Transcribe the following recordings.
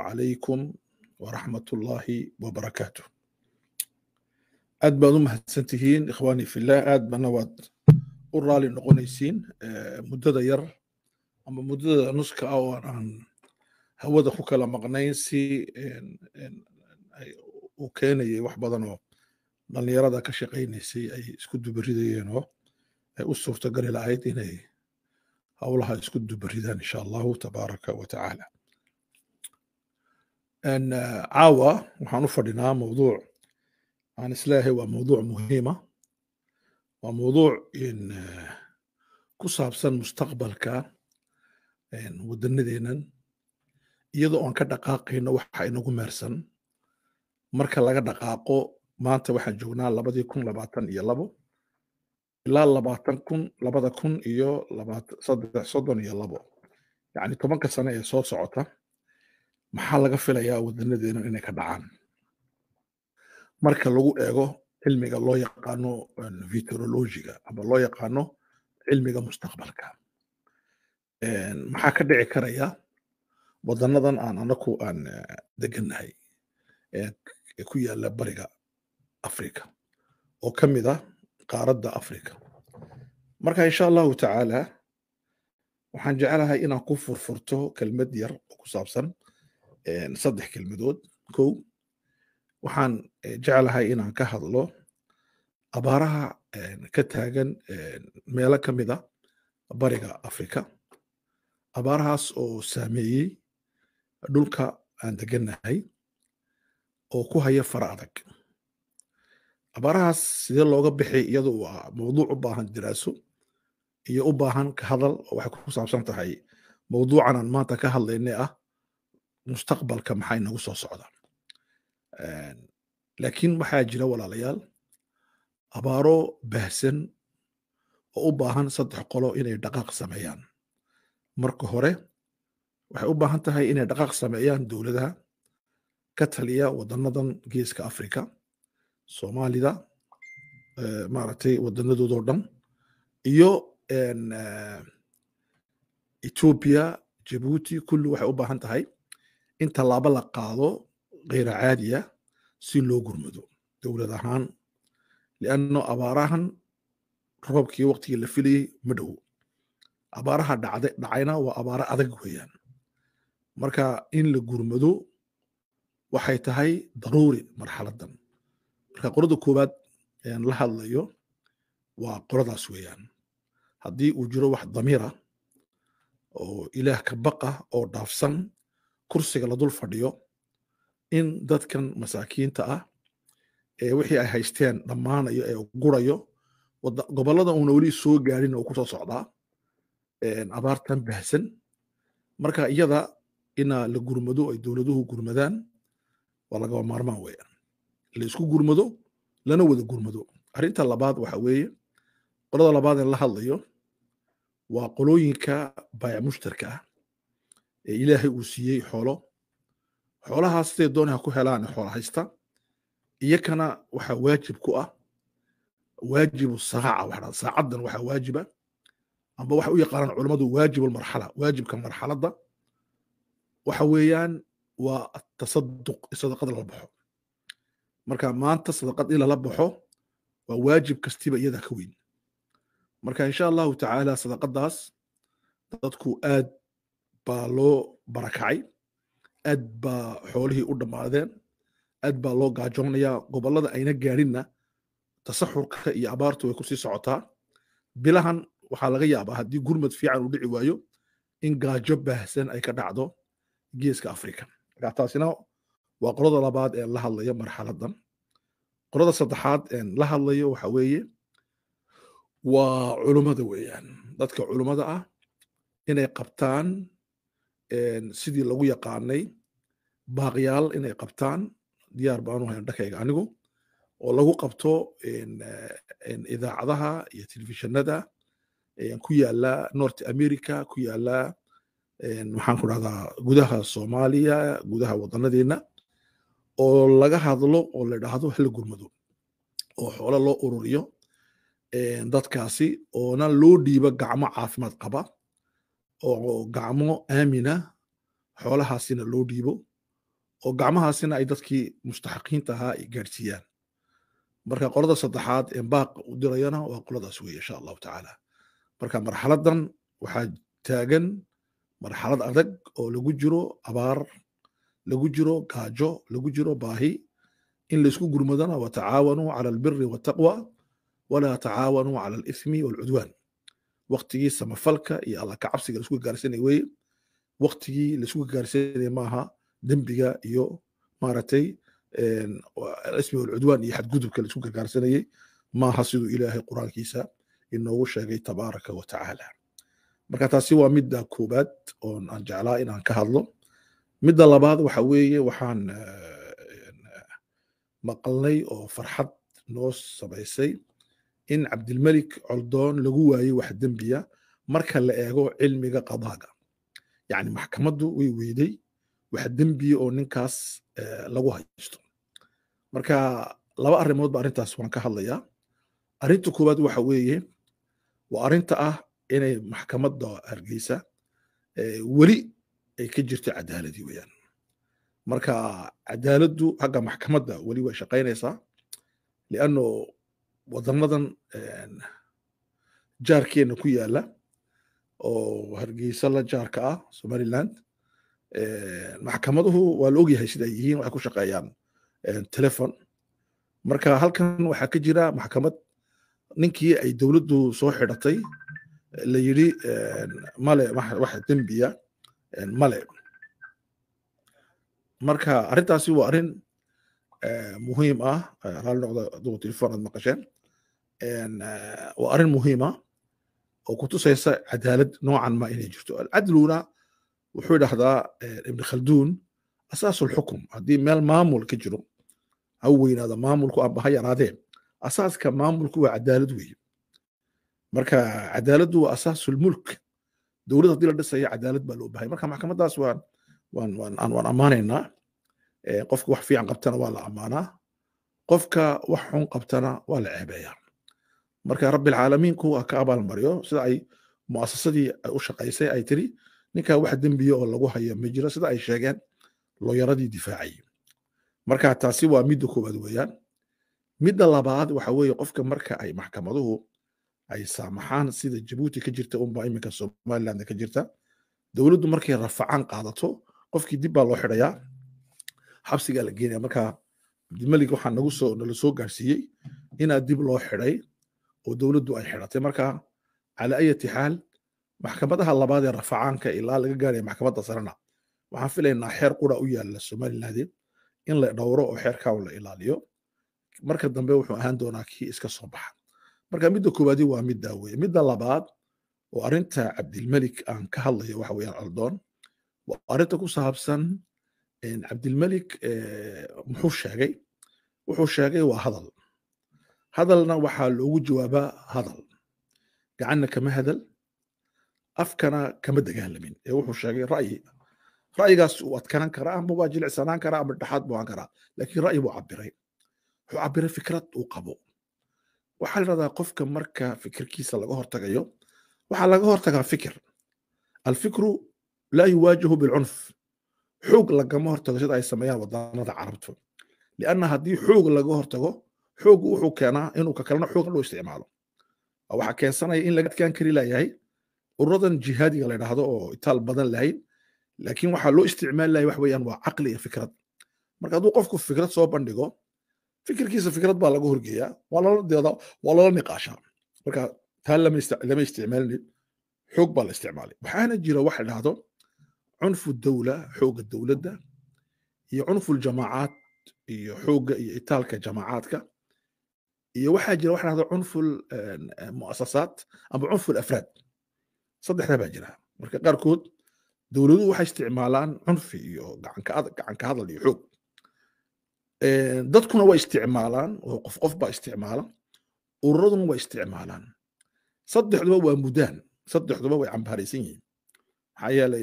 calaykum waraxmat ullaahi wabarakaatu aad baad u mahadsan tihiin ikhwaani fillah aad bana waad u raali noqonaysiin muddada yar ama muddada nuska ah oo aan hawada ku kala maqnayn si uu keenayay wax badan oo dhallinyarada ka shaqaynaysay ay isku dubaridayeen oo ay u suurtagali lahayd inay howlaha isku dubaridaan insha allahu tabaaraka wa tacaala caawa waxaan u fadhinaa mawduuc aan isleeyahay waa mawduuc muhiima waa mawduuc ku saabsan mustaqbalka waddanadeennan iyadoo aan ka dhaqaaqayno waxa inagu meersan marka laga dhaqaaqo maanta waxaan joognaa labadii kun labaatan iyo labo ilaa labaatan kun labada kun iyo saddex soddon iyo labo yacni tobanka sane ee soo socota maxaa laga filayaa wadanadeena inay ka dhacaan marka lagu eego cilmiga loo yaqaano vitrologiga ama loo yaqaano cilmiga mustaqbalka maxaa ka dhici karaya wadanadan aan anaku aan degannahay ee ku yaala bariga africa oo ka mid ah qaaradda africa marka insha allahu tacaala waxaan jecelahay inaan ku furfurto kelmad yar oo ku saabsan saddex kelmadood kow waxaan jeclahay inaan ka hadlo abaaraha ka taagan meelo ka mid a bariga africa abaarahaas oo saameeyey dhulka aan degannahay oo ku haya fara adag abaarahaas sidee looga bixi iyadu waa mawduuc u baahan diraaso iyo u baahan ka hadal oo waxay ku saabsan tahay mawduucan aan maanta ka hadlaynay ah mustaqbalka maxaa inagu soo socda laakiin waxaa jira walaalayaal abaaro baahsan oo u baahan saddex qolo inay dhaqaaq sameeyaan marka hore waxay u baahan tahay inay dhaqaaq sameeyaan dowladaha ka taliya wadanadan geeska africa soomaalida maaragtay wadanadoodoo dhan iyo ethiopia jabuuti kulli waxay u baahan tahay in tallaabo la qaado kheyra caadiya si loo gurmado dowlad ahaan lianno abaarahan roobkii waqtigii la filayey ma dhowo abaaraha dhacayna waa abaaro adag weeyaan marka in la gurmado waxay tahay daruuri marxaladan marka qolada koowaad aan la hadlayo waa qoladaas weeyaan haddii uu jiro wax damiira oo ilaah ka baqa oo dhaafsan kursiga la dul fadhiyo in dadkan masaakiinta ah ee wixii ay haysteen dhammaanayo ee gurayo gobollada uuna weli soo gaadhin oo kusoo socdaa abaartan bahsan marka iyada ina la gurmado ay dowladuhu gurmadaan waa lagaba maarmaan weeyaan la isku gurmado lana wada gurmado arrinta labaad waxa weeye qolada labaad ee la hadlayo waa qolooyinka baayac mushtarka ah ee ilaahay uu siiyey xoolo xoolahaas siday dooni ha ku helaan xoola haysta iyakana waxaa waajib ku ah waajibu saaca waxaa saacaddan waxaa waajiba amba waxay u yaqaanaan culammadu waajibulmarxala waajibka marxaladda waxa weeyaan waa tasaduq sadaqad lala baxo marka maanta sadaqad in lala baxo waa waajib kastiba iyada ka weyn marka insha allahu tacaala sadaqadaas dadku aad baa loo barakacay aad baa xoolihii u dhammaadeen aad baa loo gaajoonayaa gobollada ayna gaadhinna tasaxurka iyo abaartu way kusii socotaa bilahan waxaa laga yaabaa haddii gurmad fiican uu dhici waayo in gaajo baahsan ay ka dhacdo geeska africa marka taasina waa qolada labaad ee la hadlayo marxaladan qolada saddexaad ee la hadlayo waxa weeye waa culummada weeyaan dadka culummada ah inay qabtaan sidii lagu yaqaanay baaqyaal inay qabtaan diyaar baanu hayn dhankayga anigu oo lagu qabto idaacadaha iyo telefishinada ku yaala north america ku yaala maxaan ku dhahdaa gudaha soomaaliya gudaha wadanadeena oo laga hadlo oo la dhahdo hala gurmado oo xoolo loo ururiyo dadkaasi oona loo dhiibo gacmo caafimaad qaba oo gacmo aamina xoolahaasina loo dhiibo oo gacmahaasina ay dadkii mustaxiqiinta ahaa ay gaadhsiiyaan marka qolada saddexaad ee baaq u dirayana waa qoladaas weye insha allahu tacaala marka marxaladan waxaa taagan marxalad adag oo lagu jiro abaar lagu jiro gaajo lagu jiro baahi in laysku gurmadana watacaawanuu cala albiri waltaqwa walaa tacaawanuu cala alithmi walcudwaan waktigii samafalka iyo alla kacabsiga laisku gaarsanay weye waktigii laisku gaarsanaya maaha dembiga iyo maaragtay ismi walcudwaan iyo xadgudubka laisku gargaarsanayey maaha siduu ilaahay qur-aankiisa inoogu sheegay tabaaraka wa tacaala marka taasi waa midda koobaad oon aan jeclaa inaan ka hadlo midda labaad waxa weeye waxaan maqalnay oo farxad noo samaysay in cabdilmelik coldoon lagu waayey wax dembiya marka la eego cilmiga qadaaga yacni maxkamaddu way weyday wax dembiya oo ninkaas lagu haysto marka laba arrimood ba arrintaas waan ka hadlayaa arrinta koowaad waxa weeye waa arrinta ah inay maxkamadda hargeysa weli ay ka jirto cadaaladii weeyaan marka cadaaladdu xagga maxkamadda weli way shaqaynaysaa lianno wadanadan jaarkeena ku yaala oo hargeysa la jaarka ah somaliland maxkamaduhu waa la ogyahay sida ay yihiin waxay ku shaqeeyaan telefon marka halkan waxaa ka jira maxkamad ninkii ay dowladdu soo xidhatay la yidhi male wax dembiya male marka arrintaasi waa arrin muhiim ah raalli noqda adugu telefon aad maqasheen waa arrin muhiima oo kutusaysa cadaalad noocan ma inay jirto alcadluna wuxuu idhahdaa ibn khalduun asaasu lxukum haddii meel maamul ka jiro ha weynaada maamulku amba ha yaraadee asaaska maamulku waa cadaalad weeye marka cadaaladdu waa asaasu lmulk dowlad haddii la dhisaya cadaalad baa loo bahay marka maxkamaddaas waan waan waan waan ammaanaynaa qofka wax fiican qabtana waa la ammaanaa qofka wax xun qabtana waa la ceebeeyaa marka rabbilcaalamiinku waa ka abaalmaryo sida ay muasasadii u shaqaysay ay tiri ninkaa wax dembiya oo lagu hayo ma jiro sida ay sheegeen looyaradii difaacay marka taasi waa midda koowaad weeyaan midda labaad waxa weeye qofka marka ay maxkamaduhu ay saamaxaan sida jabuuti ka jirta unba iminka somaliland ka jirta dowladdu markay rafacaan qaadato qofkii dib baa loo xidhayaa xabsigaa la geenaya marka cabdimalik waxaa nagu soo nala soo gaarsiiyey inaa dib loo xidhay oo dowladdu ay xidhatay marka cala ayati xaal maxkamadaha labaad ee rafacaanka ilaa laga gaaraya maxkamadda sarena waxaan filaynaa xeer qura u yaalla somaliland in la dhowro oo xeerkaa la ilaaliyo marka dambe wuxuu ahaan doonaa kii iska soo baxa marka midda koowaadi waa middaa weye midda labaad oo arrinta cabdilmelik aan ka hadlayo waxa weeyaan coldoon waa arrinta ku saabsan cabdilmelik muxuu sheegay wuxuu sheegay waa hadal hadalna waxaa loogu jawaabaa hadal gacanna kama hadal afkana kama dagaalamin ee wuxuu sheegay ra'yi ra'yigaas uu adkanan karaa ama waa jilicsanaan karaa ama dhexaad buu ahaan karaa laakiin ra'yi buu cabiray wuxuu cabiray fikrad uu qabo waxaa la yidhahdaa qofka marka fikirkiisa laga hortagayo waxaa laga hortagaa fikir alfikru laa yuwaajahu bilcunf xoog lagama hortago sida ay sameeyaan wadanada carabtu lianna haddii xoog laga hortago xoog wuxuu keenaa inuu ka kalena xoog loo isticmaalo waxaa keensanaya in laga adkaan kari layahay ururadan jihaadiga la yidhaahdo oo itaal badan lahayn laakiin waxaa loo isticmaali lahay wax weeyaan waa caqli iyo fikrad marka hadduu qofku fikrad soo bandhigo fikirkiisa fikrad baa laga horgeeyaa waa lala deedaa waa lala niqaashaa marka taa lama isticmaalin xoog baa la isticmaalay waxaana jira wax la dhahdo cunfu dawla xoogga dowladda iyo cunfu ljamaacaat iyo xoogga iyo itaalka jamaacaadka iyo waxaa jira wax dhahdo cunfu muasasaat ama cunfu afraad saddexdaa baa jira marka qaarkood dowladuhu waxay isticmaalaan cunfi iyo gacanka hadal iyo xoog dadkuna way isticmaalaan oo qof qof baa isticmaala ururaduna way isticmaalaan saddexduba waa mudaan saddexduba way cambaaraysan yihiin maxaa yeelay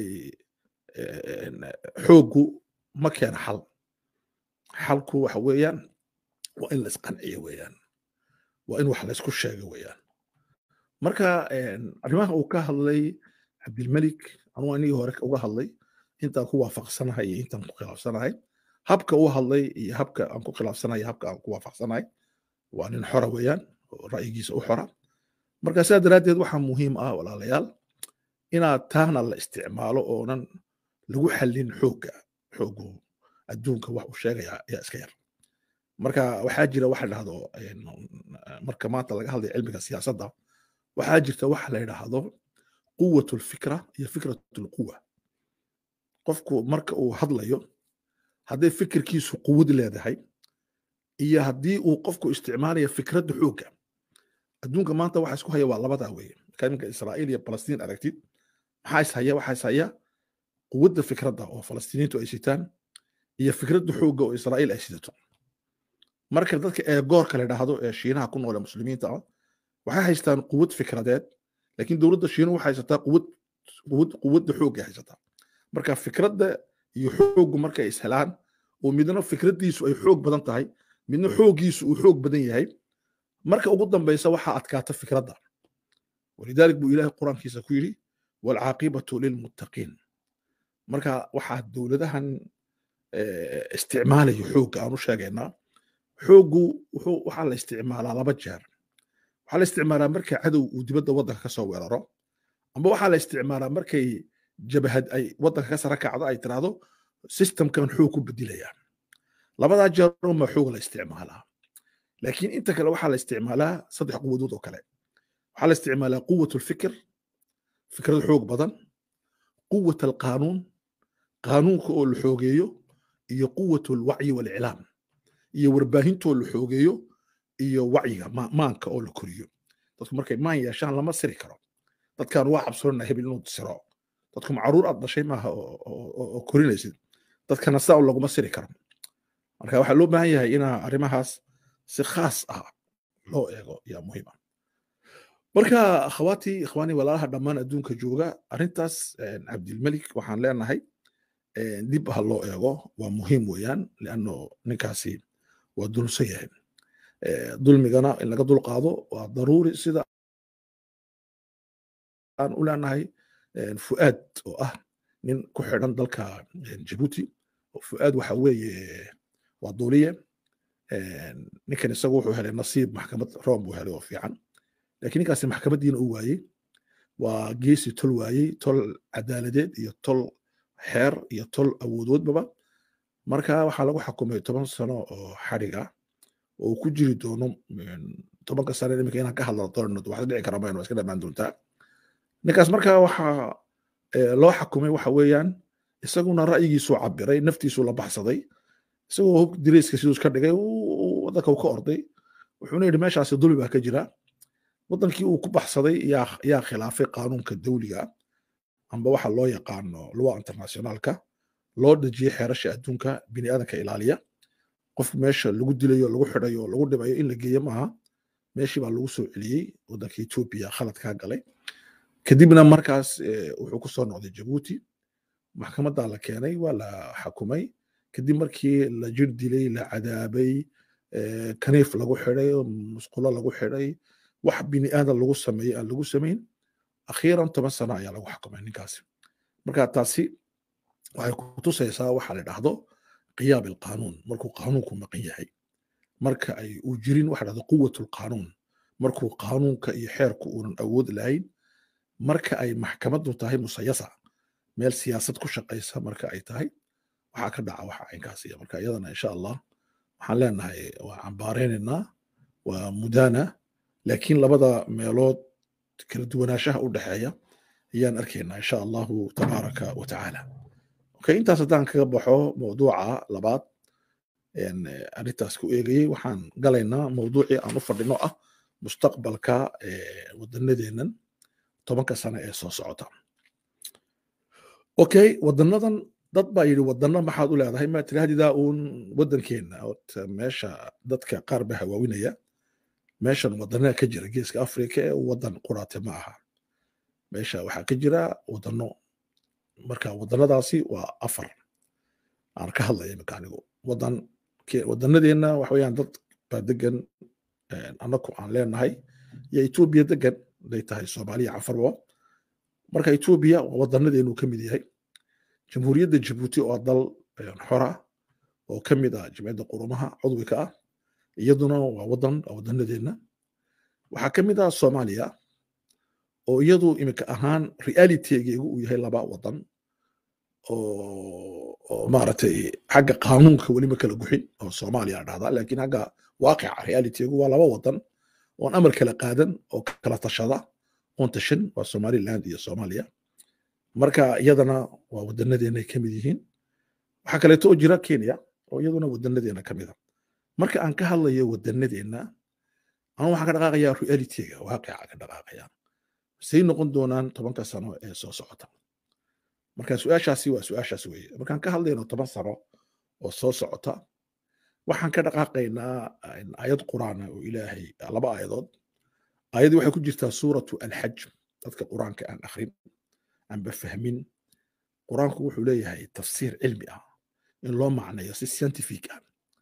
xooggu ma keena xal xalku waxa weeyaan waa in la isqanciyo weeyaan waa in wax la isku sheego weeyaan marka arrimaha uu ka hadlay cabdilmelik anuu anigii hore uga hadlay intaan ku waafaqsanahay iyo intaan ku khilaafsanahay habka u hadlay iyo habka aan ku khilaafsanahay habka aan ku waafaqsanahay waa nin xora weeyaan oo ra'yigiisa u xora marka sidaa daraaddeed waxaa muhiim ah walaalayaal inaad taana la isticmaalo oonan lagu xallin xoogga xooggu adduunka wax uu sheegaya ayaa iska yar marka waxaa jira waxa dhahdo marka maanta laga hadlayo cilmiga siyaasadda waxaa jirta waxa la yidhaahdo quwat lfikra iyo fikrat lquwa qofku marka uu hadlayo hadday fikirkiisu quwad leedahay iyo haddii uu qofku isticmaalayo fikradda xoogga adduunka maanta waxa isku haya waa labadaa weeye marka iminka israa'iil iyo falastiin aragtid maxaa is haya waxaa is haya quwadda fikradda oo falastiiniintu ay sitaan iyo fikradda xoogga oo israa'iil ay sidato marka dadka ee goorka la dhahdo ee shiinaha ku nool ee muslimiinta ah waxay haystaan quwad fikradeed laakiin dowladda shiinu waxay haysataa quwad quwad quwadda xoogga haysataa marka fikradda iyo xooggu markay ishelaan oo midna fikraddiisu ay xoog badan tahay midna xooggiisu uu xoog badan yahay marka ugu dambaysa waxaa adkaata fikradda walidalik buu ilaahay qur-aankiisa ku yidhi waalcaaqibatu lilmuttaqiin marka waxaa dowladahan isticmaalayo xoogga aan u sheegaynaa xooggu wuxuu waxaa la isticmaalaa laba jeer waxaa la isticmaalaa marka cadow uu dibadda waddanka ka soo weeraro amba waxaa la isticmaalaa markay jabahad ay waddanka ka sara kacdo ay tiraahdo systemkan xoog ku bedilaya labadaa jeer unba xoog la isticmaalaa laakiin inta kale waxaa la isticmaalaa saddex quwadood oo kale waxaa la isticmaalaa quwat lfikr fikrad xoog badan quwat alqaanuun qaanuunka oo la xoogeeyo iyo quwat alwacyi waliclaam iyo warbaahintoo la xoogeeyo iyo wacyiga maanka oo la koriyo dadku markay maan yeeshaan lama siri karo dadkan waa cabsoonana hebel inuu siro dadku macruur aad dhashay maaha oo korinaysid dadkana saa laguma siri karo marka waxaa loo baahan yahay inaa arrimahaas si khaas ah loo eego yaa muhiim ah marka akhawaatii ikhwaani walaalaha dhammaan adduunka jooga arrintaas cabdilmelik waxaan leenahay dib ha loo eego waa muhiim weeyaan lianno ninkaasi waa dulsan yahay dulmigana in laga dulqaado waa daruuri sida aan u leenahay fu'aad oo ah nin ku xidhan dalka jabuuti fu'aad waxa weeye waa duuliye ninkan isagu wuxuu helay nasiib maxkamad room buu helay oo fiican laakiin ninkaasi maxkamaddiina uu waayey waa geesi tol waayey tol cadaaladeed iyo tol xeer iyo tol awoodoodbaba marka waxaa lagu xukumay toban sano oo xadhig ah oo ku jiri doono tobanka sano iminka inaan ka hadla doonno wax dhici kara mayno iska dhamaan doontaa ninkaas marka waxaa loo xukumay waxa weeyaan isaguna ra'yigiisuu cabiray naftiisuu la baxsaday isagoo hog direyska siduu iska dhigay waddanka uu ka orday wuxuuna yidhi meeshaasi dulmi baa ka jira waddankii uu ku baxsaday yaa khilaafay qaanuunka dawliga amba waxa loo yaqaano luwa internationaalka loo dejiyey xeerasha adduunka bini aadanka ilaaliya qof meesha lagu dilayo lagu xidhayo lagu dhibayo in la geeyo maaha meeshii baa lagu soo celiyey waddanka etoobiya khaladkaa galay kadibna markaas wuxuu ku soo noqday jabuuti maxkamaddaa la keenay waa la xakumay kadib markii la jir dilay la cadaabay kaniif lagu xidhay musqulo lagu xidhay wax bini aadan lagu sameeyey aan lagu samayn akhiiran toban sano ayaa lagu xakumay ninkaasi marka taasi waxay kutusaysaa waxa la dhahdo qiyaam alqaanuun markuu qaanuunku maqan yahay marka ay uu jirin waxa dhahdo quwat lqaanuun markuu qaanuunka iyo xeerku uunan awood lahayn marka ay maxkamaddu tahay musayasa meel siyaasad ku shaqaysa marka ay tahay waxaa ka dhaca waxa caynkaasiya marka iyadana insha allah waxaan leenahay waa cambaareynayna waa mudana laakiin labada meelood kala duwanaanshaha u dhexeeya ayaan arkaynaa insha allahu tabaaraka wa tacaala okay intaas haddaan kaga baxo mawduuca labaad arrintaas ku eegayey waxaan galaynaa mawduucii aan u fadhino ah mustaqbalka wadanadeennan tobanka sano ee soo socota okay wadanadan dad baa yidhi wadano maxaad u leedahay ma tirahdidaa uun waddankeenna meesha dadka qaar ba hawaawinaya meeshan wadanada ka jira geeska afrika ee wadan quraate ma aha meesha waxaa ka jira wadano marka wadanadaasi waa afar aan ka hadlaya imika anigu wadan wadanadeenna waxa weeyaan dad baa degan annaku aan leenahay iyo etoobiya degan haday tahay soomaaliya cafarba marka etoobiya waa wadanadeenu ka mid yahay jamhuuriyadda jabuuti oo dal xora oo ka mid ah jimciyadda qurumaha cudwika ah iyaduna waa wadan waa wadanadeenna waxaa ka mid ah soomaaliya oo iyadu iminka ahaan realitygeegu uu yahay laba wadan oo maaragtay xagga qaanuunka welima kala guxin oo soomaaliya dhahdaa laakiin xagga waaqica realitygu waa laba wadan oon amar kala qaadan oo kala tashada oon tashan waa somaliland iyo soomaaliya marka iyadana waa wadanadeena ka mid yihiin waxaa kaleeto oo jira kenya oo iyaduna wadanadeena ka mida marka aan ka hadlayo wadanadeena anu waxaan ka dhaqaaqayaa realityga waaqica ka dhaqaaqaya say noqon doonaan tobanka sano ee soo socota marka su-aashaasi waa su-aashaas weeye markaan ka hadlayno toban sano oo soo socota waxaan ka dhaqaaqaynaa aayad qur'aana oo ilaahay laba aayadood aayadii waxay ku jirtaa suuratu alxaj dadka qur'aanka aan akhrin aanba fahmin qur'aanku wuxuu leeyahay tafsiir cilmi ah in loo macnayo si scientific ah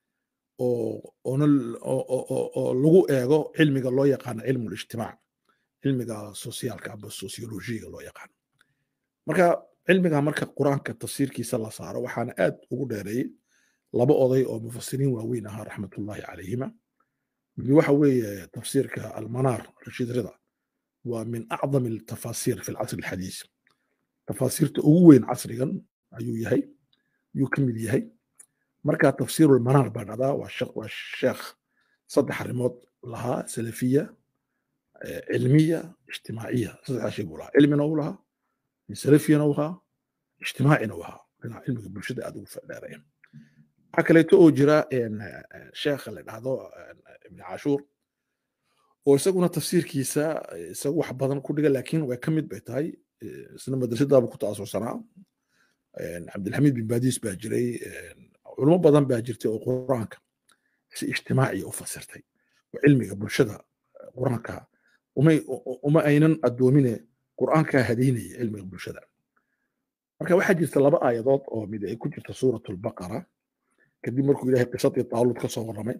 oo lagu eego cilmiga loo yaqaano cilmu lijtimaac cilmiga sosiaalka amba sociologiga loo yaqaano marka cilmiga marka qur'aanka tafsiirkiisa la saaro waxaana aad ugu dheereeyey laba oday oo mufasiriin waaweyn ahaa raxmatullahi calayhima mid waxa weeye tafsiirka almanaar rashiid rida waa min acdam altafasiir fi alcasr alxadiis tafasiirta ugu weyn casrigan ayuu yahay ayuu ka mid yahay marka tafsiiru almanaar baa dhacdaa waa sheekh saddex arrimood lahaa salafiya cilmiya ijtimaaciya saddexdaa shay buu lahaa cilmina uu lahaa salafiyana uu ahaa ijtimaacina uu ahaa dhinaca cilmiga bulshada aad ugu fadheeraya waxaa kaleeto oo jira sheekha la dhahdo ibn cashuur oo isaguna tafsiirkiisa isagu wax badan ku dhiga laakiin way ka mid bay tahay isna madrasadaaba ku ta'asursanaa cabdilxamiid bin baadiis baa jiray culimo badan baa jirtay oo qur'aanka si ijtimaaciya u fasirtay oo cilmiga bulshada qur'aanka uma aynan addoomine qur'aankaa hadaynaya cilmiga bulshada marka waxaa jirta laba aayadood oo mid ay ku jirta suurat albaqara kadib markuu ilahay qisadii taaluud ka soo warramay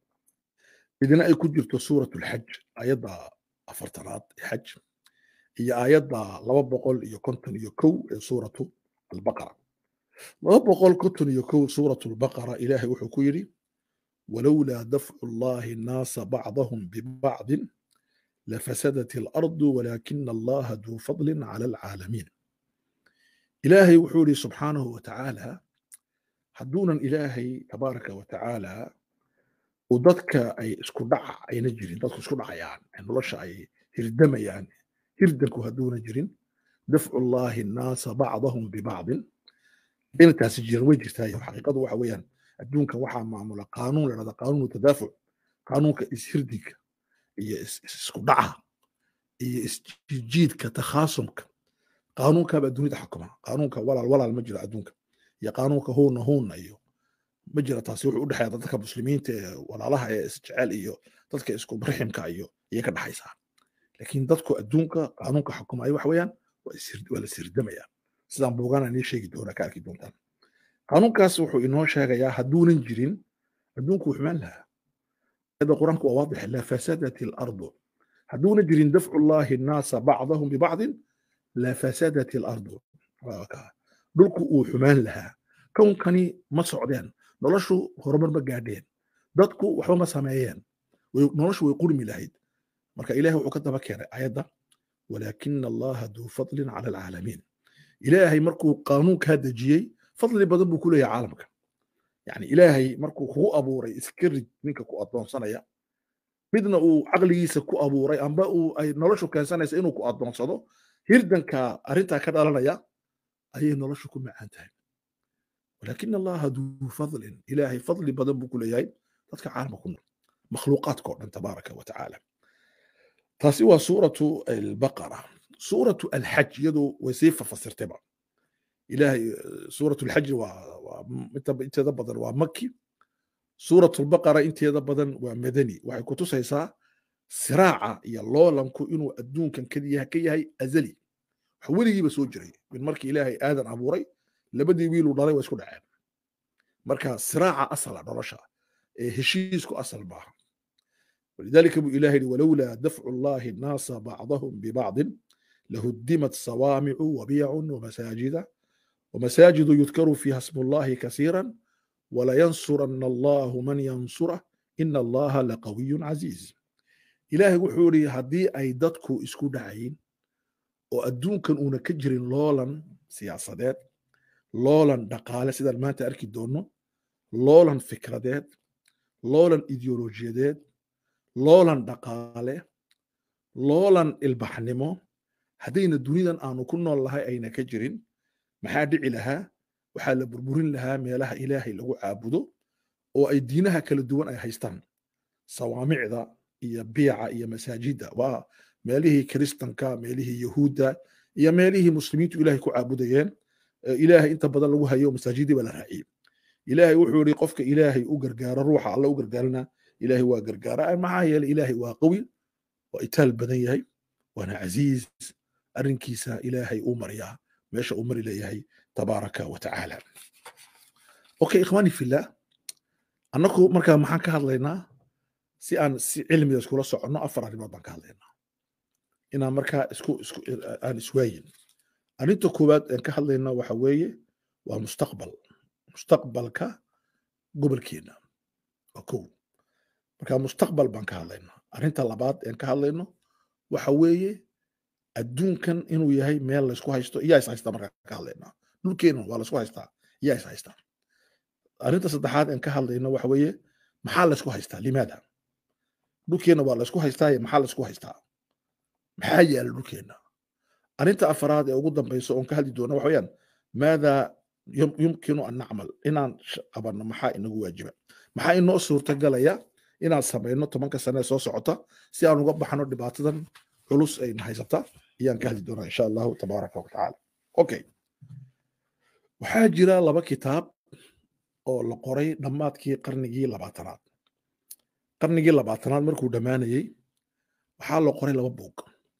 midna ay ku jirto suurat alxaj aayadda afartanaad ee xaj iyo aayadda laba boqol iyo konton iyo kow ee suuratu albaqara laba boqol konton iyo kow suuratu albaqara ilaahay wuxuu ku yidhi walowlaa dafcu llahi nnaasa bacdahum bibacdin lafasadat alardu walaakina allaha duu fadlin cala alcaalamiin ilaahay wuxuu yidhi subxaanahu watacaala hadduunan ilaahay tabaaraka watacaala uu dadka ay isku dhaca ayna jirin dadku isku dhacayaan nolosha ay hirdamayaan hirdanku hadduuna jirin dafcu llahi nnaasa bacdahum bibacdin intaasi jiran way jirtaayo xaqiiqadu waxa weeyaan adduunka waxaa maamula qaanuun la dhahda qaanuunu tadaafuc qaanuunka ishirdinka iyo isku dhaca iyo isjiidka takhaasumka qaanuunkaabaa dunida xukuma qaanuunka walaal walaal ma jiro adduunka iyo qaanuunka huuna huuna iyo ma jira taasi wuxuu u dhexeeya dadka muslimiinta ee walaalaha ee isjecel iyo dadka isku riximka iyo iyay ka dhexaysaa laakiin dadku adduunka qaanuunka xukumaya waxa weeyaan waa la sirdamaya sidaan buugana nii sheegi doonaa ka arki doontaan qaanuunkaas wuxuu inoo sheegayaa hadduunan jirin adduunku wuu xumaan lahaa ayada qur-aanku waa waadix la fasadat alardu hadduuna jirin dafcu llahi nnaasa bacdahum bibacdin la fasadat alardu dhulku uu xumaan lahaa kownkani ma socdeen noloshu horumar ma gaadheen dadku waxba ma sameeyeen noloshu way qurmi lahayd marka ilahay wuxuu ka daba keenay ayadda walaakina allaha duu fadlin cala alcaalamiin ilaahay markuu qaanuunkaa dejiyey fadli badan buu ku leeyahay caalamka yani ilaahay markuu kugu abuuray iska rid ninka ku addoonsanaya midna uu caqligiisa ku abuuray amba uu ay noloshu keensanaysa inuu ku addoonsado hirdanka arrintaa ka dhalanaya ayay noloshu ku macaan tahay walaakina allaha duu fadlin ilaahay fadli badan buu ku leeyahay dadka caalamka ku nool makhluuqaadka o dhan tabaaraka wa tacaala taasi waa suuratu albaqara suuratu alxaj iyadu way sii fafasirtayba ilahay suuratu alxaj waa inteeda badan waa maki suuratu albaqara inteeda badan waa madani waxay ku tusaysaa siraaca iyo loolanku inuu adduunkan ka yahay azali wax weligiiba soo jiray min markii ilaahay aadan abuuray labadii wiiluu dhalay waa isku dhaceen marka siraaca asala nolosha ee heshiisku asal maaha ولذلك ابو إلهي ولولا دفع الله الناس بعضهم ببعض لهدمت صوامع وبيع ومساجد ومساجد يذكر فيها اسم الله كثيرا walayansuranna allahu man yansurah ina allaha laqawiyun casiiz ilaahay wuxuu yidhi haddii ay dadku isku dhacayin oo adduunkan uuna ka jirin loolan siyaasadeed loolan dhaqaale sidaan maanta arki doonno loolan fikradeed loolan ideolojiyadeed loolan dhaqaale loolan ilbaxnimo haddayna dunidan aanu ku nool lahay ayna ka jirin maxaa dhici lahaa waxaa la burburin lahaa meelaha ilaahay lagu caabudo oo ay diinaha kala duwan ay haystaan sawaamicda iyo biica iyo masaajidda waa meelihii kiristanka meelihii yahuudda iyo meelihii muslimiintu ilaahay ku caabudayeen ilaahay inta badan lagu hayo masaajidii baa la raaciyey ilaahay wuxuu yidhi qofka ilaahay u gargaaro ruuxa alla u gargaarana ilaahay waa gargaara maxaa yeelay ilaahay waa qawi waa itaal badan yahay waana casiiz arrinkiisa ilaahay uu mariyaa meesha uu mari leeyahay tabaaraka wa tacaala okay ikhwaani fillah annaku markaa maxaan ka hadlaynaa si aan si cilmiga iskula soconno afar arrimood baan ka hadlaynaa inaan markaa isku isku aan iswaayin arrinta koowaad aan ka hadlayna waxa weeye waa mustaqbal mustaqbalka gobolkeena waa kow marka mustaqbal baan ka hadlaynaa arrinta labaad aan ka hadlayno waxa weeye adduunkan inuu yahay meel laysku haysto iyaa is haystaa markaa ka hadlaynaa dhulkeena waa laysku haystaa iyaa is haystaa arrinta saddexaad aan ka hadlayno waxa weeye maxaa laysku haystaa limaada dhulkeena waa laysku haystaa maxaa laysku haystaa maxaa yaala dhulkeena arrinta afaraad ee ugu dambayso oon ka hadli doono waxa weeyaan maada yumkinu an nacmal inaan qabanno maxaa inagu waajiba maxaa inoo suurtagalaya inaan samayno tobanka sane ee soo socota si aan uga baxno dhibaatadan culus ayna haysata ayaan ka hadli doonaa insha allahu tabaaraka wa tacaala okay waxaa jira laba kitaab oo la qoray dhammaadkii qarnigii labaatanaad qarnigii labaatanaad markuu dhammaanayey waxaa la qoray laba buug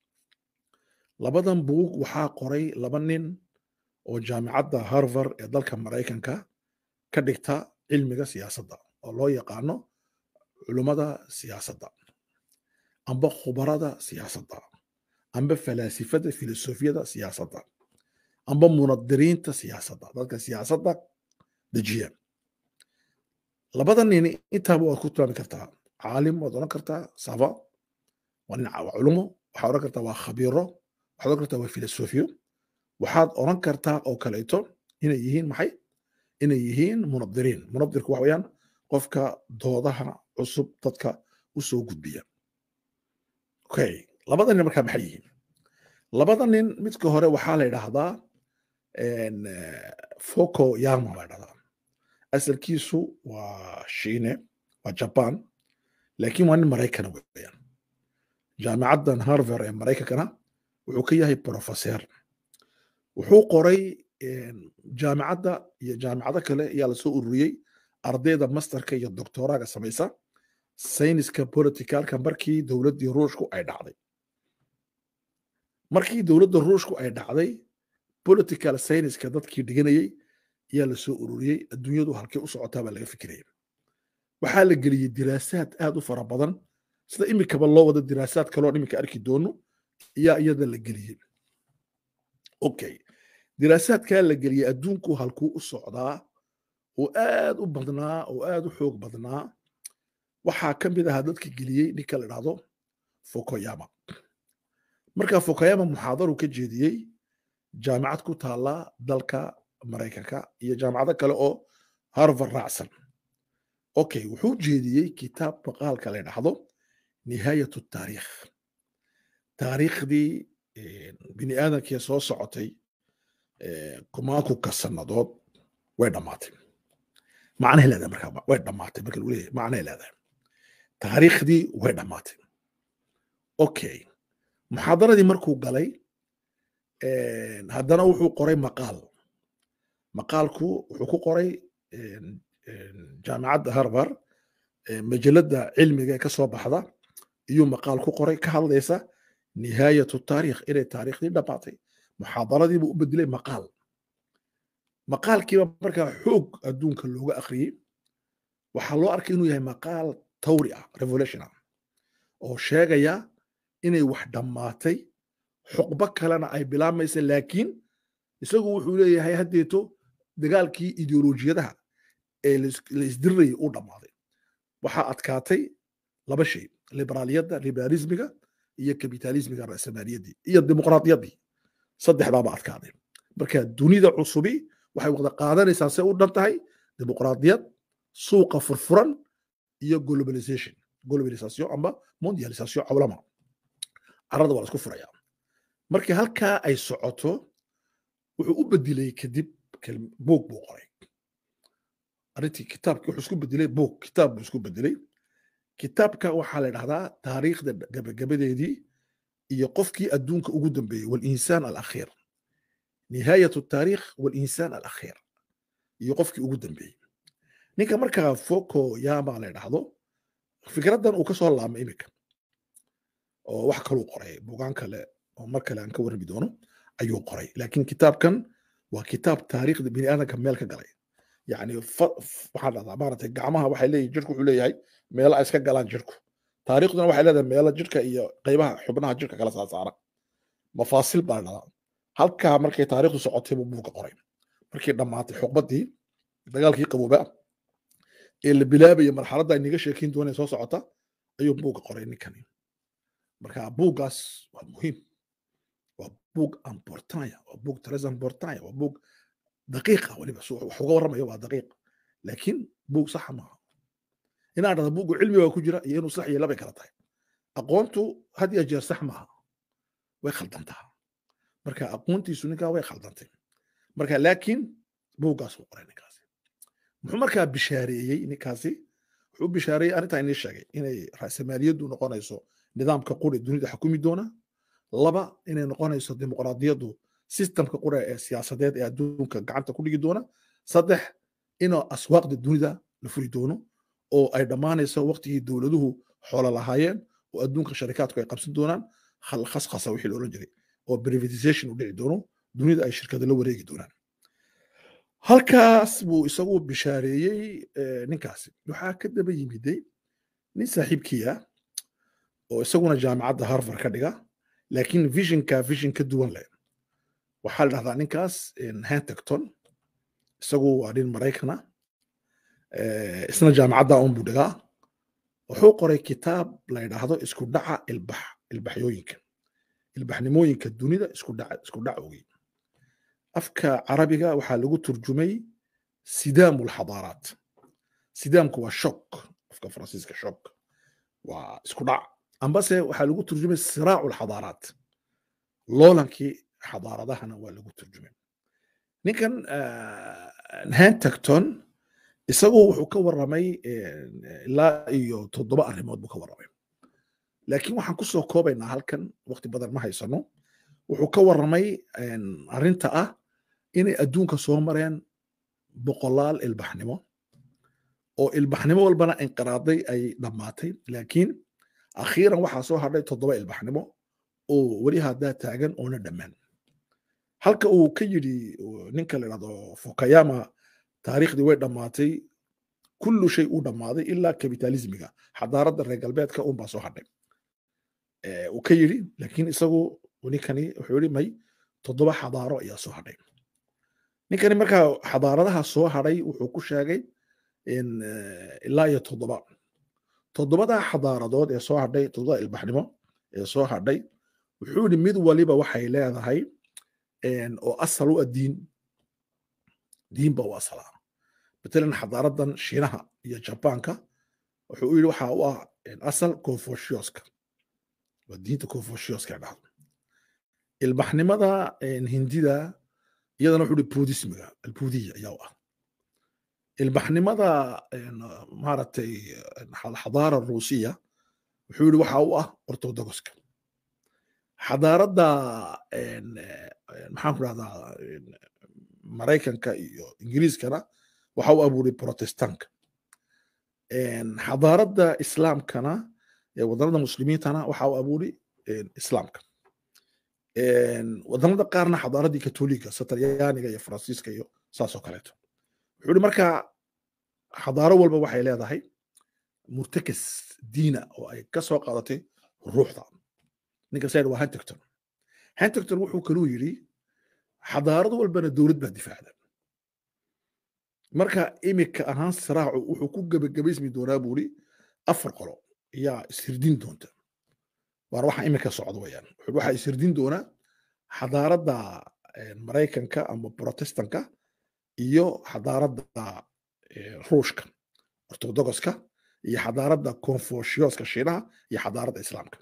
labadan buug waxaa qoray laba nin oo jaamicadda harvard ee dalka maraykanka ka dhigta cilmiga siyaasadda oo loo yaqaano culummada siyaasadda amba khubarada siyaasadda amba falaasifada filosofiyada siyaasadda amba munadiriinta siyaasadda dadka siyaasadda dejiya labada nin intaaba waad ku tilmaami kartaa caalim waad odhan kartaa sava waa nin waa culumo waxaad odhan kartaa waa khabiiro waxaad odhan kartaa waa filosofiyo waxaad odhan kartaa oo kaleeto inay yihiin maxay inay yihiin munadiriin munadirku waxa weeyaan qofka doodaha cusub dadka u soo gudbiya okay labada nin markaa maxay yihiin labada nin midka hore waxaa la yidhaahdaa foko yama la yidhahdaa asalkiisu waa shiine waa jaban laakiin waa nin maraykana weeyaan jaamicaddan harvard ee maraykankana wuxuu ka yahay professor wuxuu qoray jaamicadda iyo jaamicado kale ayaa lasoo ururiyey ardayda masterka iyo doctoraga samaysa sayniska politicalka markii dowladdii ruushku ay dhacday markii dowladda ruushku ay dhacday political sayniska dadkii dhiganayey ayaa lasoo ururiyey adduunyadu halkay u socotaa baa laga fikiraya waxaa la geliyey diraasaad aad u fara badan sida imikaba loo wado diraasaad kaloo iminka arki doono ayaa iyada la geliyey okay diraasaadkaa la geliyey adduunku halkuu u socdaa oo aad u badnaa oo aad u xoog badnaa waxaa ka mid ahaa dadka geliyey ninka la dhahdo fokoyama marka fokoyama muxaadaru ka jeediyey jaamicad ku taala dalka maraykanka iyo jaamicado kale oo harvard raacsan okay wuxuu jeediyey kitaab maqaalka la dhahdo nihaayat taariikh taariikhdii bini aadamkii soo socotay kumaankuka sannadood way dhammaatay macnahay leedahay markaa way dhammaatay marka lagu leeyahay macnahay leedahay taariikhdii way dhammaatay okay muxaadaradii markuu galay haddana wuxuu qoray maqaal maqaalku wuxuu ku qoray jaamicadda harvard majaladda cilmiga ee ka soo baxda iyuu maqaal ku qoray ka hadlaysa nihaayatu taariikh inay taariikhdii dhammaatay muxaadaradiibuu u bedelay maqaal maqaalkiiba markaa xoog adduunka looga akhriyey waxaa loo arkay inuu yahay maqaal tawri ah revolution ah oo sheegaya inay wax dhammaatay xuqbo kalena ay bilaabmaysa laakiin isagu wuxuu leeyahay haddeeto dagaalkii ideolojiyadaha ee la isdirirayay uu dhammaaday waxaa adkaatay laba shay liberaaliyadda liberaalismiga iyo kapitalismiga ra'samaaliyadii iyo dimuqraadiyaddii saddexdaaba adkaaday marka dunida cusubi waxay wada qaadanaysaa se u dhan tahay dimuqraadiyad suuqa furfuran iyo globalization globalization amba mondialisation cawlama carrada waa la isku furaya markii halkaa ay socoto wuxuu u bedelay kadib buug buu qoray arrintii kitaabki wuxuu isku bedelay buug kitaab buu isku bedelay kitaabka waxaa la dhahdaa taariikhda gabagabadeedii iyo qofkii adduunka ugu dambeeyey walinsaan alakhiir nihaayat taariikh walinsaan alakhiir iyo qofkii ugu dambeeyey ninka markaa foko yama la dhahdo fikraddan uu ka soo laamay iminka oo wax kaluu qoray bugaan kale oo mar kale aan ka warrami doono ayuu qoray laakiin kitaabkan waa kitaab taariikhda bini aadamka meel ka galay yani waxaan dhahdaa maaragtay gacmaha waxay leeyihin jirku wuxuu leeyahay meelo ay iska galaan jirku taariikhduna waxay leedahay meelo jirka iyo qaybaha xubnaha jirka kala saasaara mafaasil baa dhahdaa halkaa markay taariikhdu socotay buu buuga qoray markii dhammaatay xuqbaddii dagaalkii qabooba ee la bilaabaya marxaladda aynaga sheekeyn doonee soo socota ayuu buuga qoray ninkani marka buuggaas waa muhiim waa buug importanya waa buug tres importanya waa buug daqiiqa weliba wax uga warramayo waa daqiiq laakiin buug saxa maaha inaan dhahda buuggu cilmiga ku jira iyo inuu sax iyo labay kala tahay aqoontu had iyo jeer sax maaha way khaldantaa marka aqoontiisu ninkaa way khaldantay marka laakiin buuggaas uu qoray ninkaasi muxuu markaa bishaareeyey ninkaasi wuxuu bishaareeyey arrintaa inii sheegay inay ra'samaaliyaddu noqonayso nidaamka quri dunida xukumi doona laba inay noqonayso dimuqraadiyaddu sistamka qura ee siyaasadeed ee adduunka gacanta ku dhigi doona saddex inuu aswaaqda dunida la furi doono oo ay dhammaanayso waqtigii dowladuhu xoolo lahaayeen oo adduunka sharikaadku ay qabsan doonaan khaskhasa wixii la odhan jiray oo privatization u dhici doono dunida ay shirkada la wareegi doonaan halkaas buu isagu bishaareeyey ninkaasi waxaa ka daba yimiday nin saaxiibkiia oo isaguna jaamacadda harvard ka dhiga laakiin visionka vision ka duwan leh waxaa la dhahdaa ninkaas hantagton isagu waa nin maraykana isna jaamacadda un buu dhigaa wuxuu qoray kitaab la yidhaahdo isku dhaca ilbax ilbaxyooyinka ilbaxnimooyinka dunida isku dhaca isku dhacowgii afka carabiga waxaa lagu turjumay sidaamu lxadaaraat sidaamku waa shok afka faransiiska shok waa isku dhac ambase waxaa lagu turjumay siraacu lxadaaraat loolankii xadaaradahana waa lagu turjumay ninkan hantagton isagu wuxuu ka warramay ilaa iyo toddoba arrimood buu ka warramay laakiin waxaan ku soo koobaynaa halkan waqti badan ma haysano wuxuu ka warramay arrinta ah inay adduunka soo mareen boqolaal ilbaxnimo oo ilbaxnimo walbana inqiraaday ay dhammaatay laakiin akhiiran waxaa soo hadhay toddoba ilbaxnimo oo weli haddaa taagan oona dhammaan halka uu ka yidhi ninka la dhahdo fukayama taariikhdii way dhammaatay kullu shay uu dhammaaday ilaa kapitalismiga xadaaradda reer galbeedka unbaa soo hadhay uu ka yidhi laakiin isagu ninkani wuxuu yidhi may toddoba xadaaro ayaa soo hadhay ninkani markaa xadaaradaha soo hadhay wuxuu ku sheegay ilaa iyo toddoba toddobadaa xadaaradood ee soo hadhay toddobada ilbaxnimo ee soo hadhay wuxuu yidhi mid waliba waxay leedahay oo asal u ah diin diin ba u asalaa matalan xadaaradan shiinaha iyo jabaanka wuxuu u yidhi waxa u ah asal confuciuska waa diinta confuciuska dhahdo ilbaxnimada hindida iyadana wuxuu yidhi budismiga albudiya ayaa u ah ilbaxnimada maaragtay xadaara ruusiya wuxuu yidhi waxa u ah orthodoxka xadaaradda maxaan ku rahdaa maraykanka iyo ingiriiskana waxa u abuuray protestanka xadaaradda islaamkana ee wadannada muslimiintana waxa u abuuray islaamka wadannada qaarna xadaaraddii katoliga satalyaaniga iyo faransiiska iyo saas oo kaleeto wuxuu ihi marka xadaaro walba waxay leedahay murtakas diina oo ay ka soo qaadatay ruuxda ninka sayid waa huntington huntington wuxuu kaluu yidhi xadaarad walbana dowlad baa difaacda marka imika ahaan siraacu wuxuu ku gebagabaysmi doonaa buuri afar qolo ayaa ishirdin doonta waana waxa imika socda weyaan waxaa ishirdin doonaa xadaaradda maraykanka ama protestanka iyo xadaaradda ruushka ortodogoska iyo xadaaradda confuciuska shiinaha iyo xadaaradda islaamka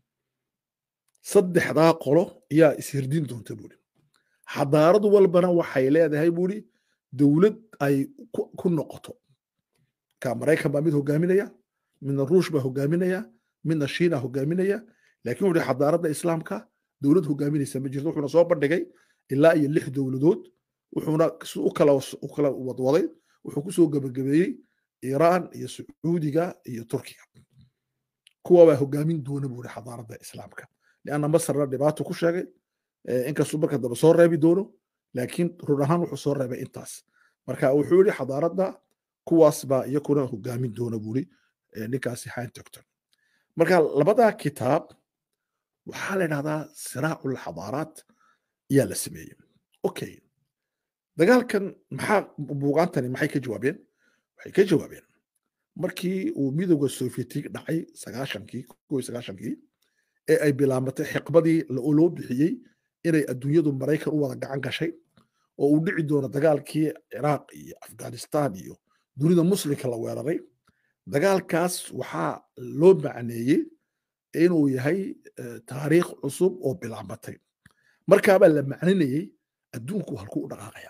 saddexdaa qolo ayaa ishirdin doonta buuri xadaarad walbana waxay leedahay buuri dowlad ay ku noqoto ka maraykan baa mid hogaaminaya midna ruush baa hogaaminaya midna shiina hogaaminaya laakiin wuxuu xadaaradda islaamka dowlad hogaaminaysa ma jirto wuxuuna soo bandhigay ilaa iyo lix dowladood wuxuuna u kala u kala wadwaday wuxuu kusoo gebagabeeyey iiraan iyo sacuudiga iyo turkiga kuwa baa hogaamin doona buuri xadaaradda islaamka lianna masarna dhibaato ku sheegay inkastuu marka dambe soo reebi doono laakiin run ahaan wuxuu soo reebay intaas marka wuxuu yidhi xadaaradda kuwaas baa iyakuna hogaamin doona buuri ninkaasi haintogton marka labadaa kitaab waxaa la idhahdaa siraacu lxadaaraat ayaa la sameeyey okay dagaalkan maxaa buugaantani maxay ka jawaabeen waxay ka jawaabeen markii uu midowda sovietig dhacay sagaashankii kow sagaashankii ee ay bilaabatay xiqbadii loo bixiyey inay adduunyadu maraykan u wada gacan gashay oo uu dhici doono dagaalkii ciraaq iyo afghanistan iyo dunida muslimka la weeraray dagaalkaas waxaa loo macneeyey inuu yahay taariikh cusub oo bilaabatay markaabaa la macninayey adduunku halkuu u dhaqaaqaya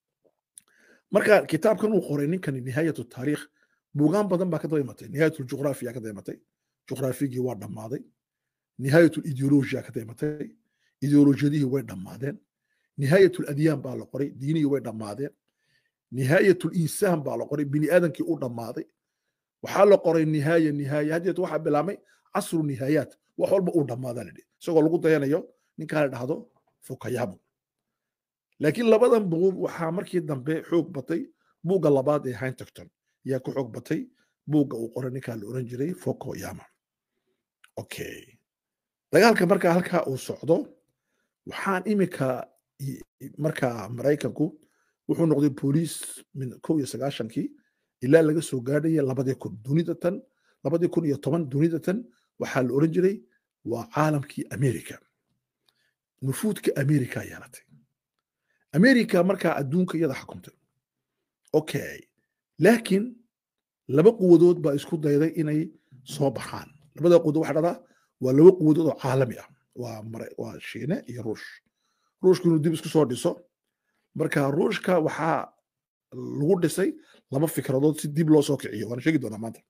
marka kitaabkan uu qoray ninkani nihaayatu taariikh buugaan badan baa ka daba imatay nihaayatu juqraafiya ka daba imatay juqraafigii waa dhammaaday nihaayatu ideolojiya ka daba imatay ideolojiyadihii way dhammaadeen nihaayatu adyaan baa la qoray diinihii way dhammaadeen nihaayatu insaan baa la qoray bini aadamkii u dhammaaday waxaa la qoray nihaaya nihaaya haddeet waxaa bilaabmay casru nihaayaat wax walba uu dhammaadaa la dhihi isagoo lagu dayanayo ninkaa la dhahdo fukayabu laakiin labadan buug waxaa markii dambe xoog batay buugga labaad ee hintogton ayaa ku xoog batay buugga uu qoray ninkaa la oran jiray fokoyama okay dagaalka markaa halkaa uu socdo waxaan imika markaa maraykanku wuxuu noqday booliis min kow iyo sagaashankii ilaa laga soo gaadhaya labadii kun dunida tan labadii kun iyo toban dunida tan waxaa la oran jiray waa caalamkii america nufuudka america yeelatay america markaa adduunka iyada xukumtay okay laakiin laba quwadood baa isku dayday inay soo baxaan labada quwadood waxaa dhahdaa waa laba quwadood oo caalami ah waa waa shiine iyo ruush ruushku inuu dib isku soo dhiso marka ruushka waxaa lagu dhisay laba fikradood si dib loo soo kiciyo waana sheegi doonaa maanta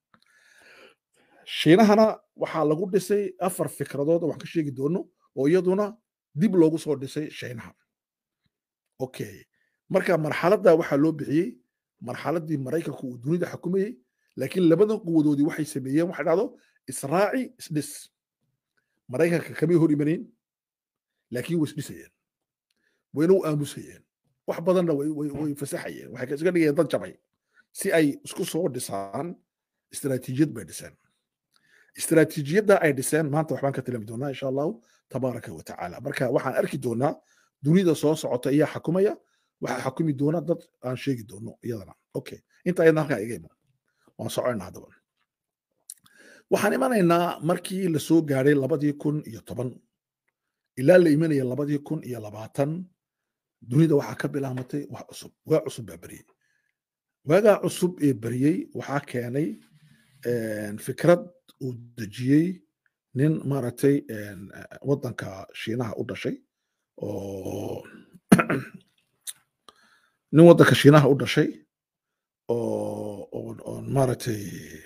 shiinahana waxaa lagu dhisay afar fikradood oo wax ka sheegi doono oo iyaduna dib loogu soo dhisay shiinaha okay marka marxaladda waxaa loo bixiyey marxaladdii maraykanku uu dunida xukumayey laakiin labadan quwadoodii waxay sameeyeen waxa dhahdo israaci isdhis maraykanka kamay hor imanayn laakiin way isdhisayeen wayna u aamusayeen wax badanna way fasaxayeen waxay iska dhigayeen dad jabay si ay isku soo dhisaan istiraatiijiyad bay dhiseen istiraatiijiyadda ay dhiseen maanta waxbaan ka tilami doonaa insha allahu tabaaraka wa tacaala marka waxaan arki doonaa dunida soo socota ayaa xakumaya waxaa xakumi doona dad aan sheegi doono iyadana okay inta ayadna halkaa iga iman waan soconayna haddaba waxaan imanaynaa markii lasoo gaadhay labadii kun iyo toban ilaa la imanaya labadii kun iyo labaatan dunida waxaa ka bilaamatay wax cusub waa cusub baa beriyey waagaa cusub ee beriyey waxaa keenay fikrad uu dejiyey nin maaragtay waddanka shiinaha u dhashay oo nin waddanka shiinaha u dhashay oo oo maaragtay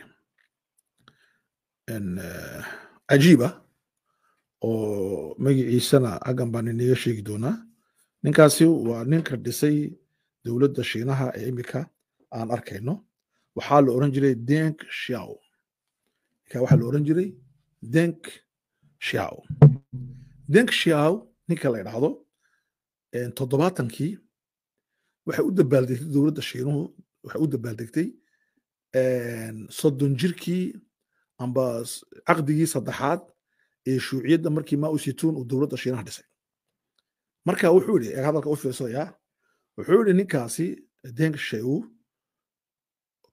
cajiiba oo magaciisana aggan baan inaga sheegi doonaa ninkaasi waa ninka dhisay dowladda shiinaha ee imika aan arkayno waxaa la oran jiray denk shiao ninka waxaa la oran jiray denk shiao denk shiao ninka la idhaahdo toddobaatankii waxay u dabaaldegtay dowladda shiinuhu waxay u dabaaldegtay soddon jirkii amba caqdigii saddexaad ee shuuciyadda markii mao situun uu dowladda shiinaha dhisay marka wuxuu yidhi hadalka u fiirsadayaa wuxuu yidhi ninkaasi deng sheu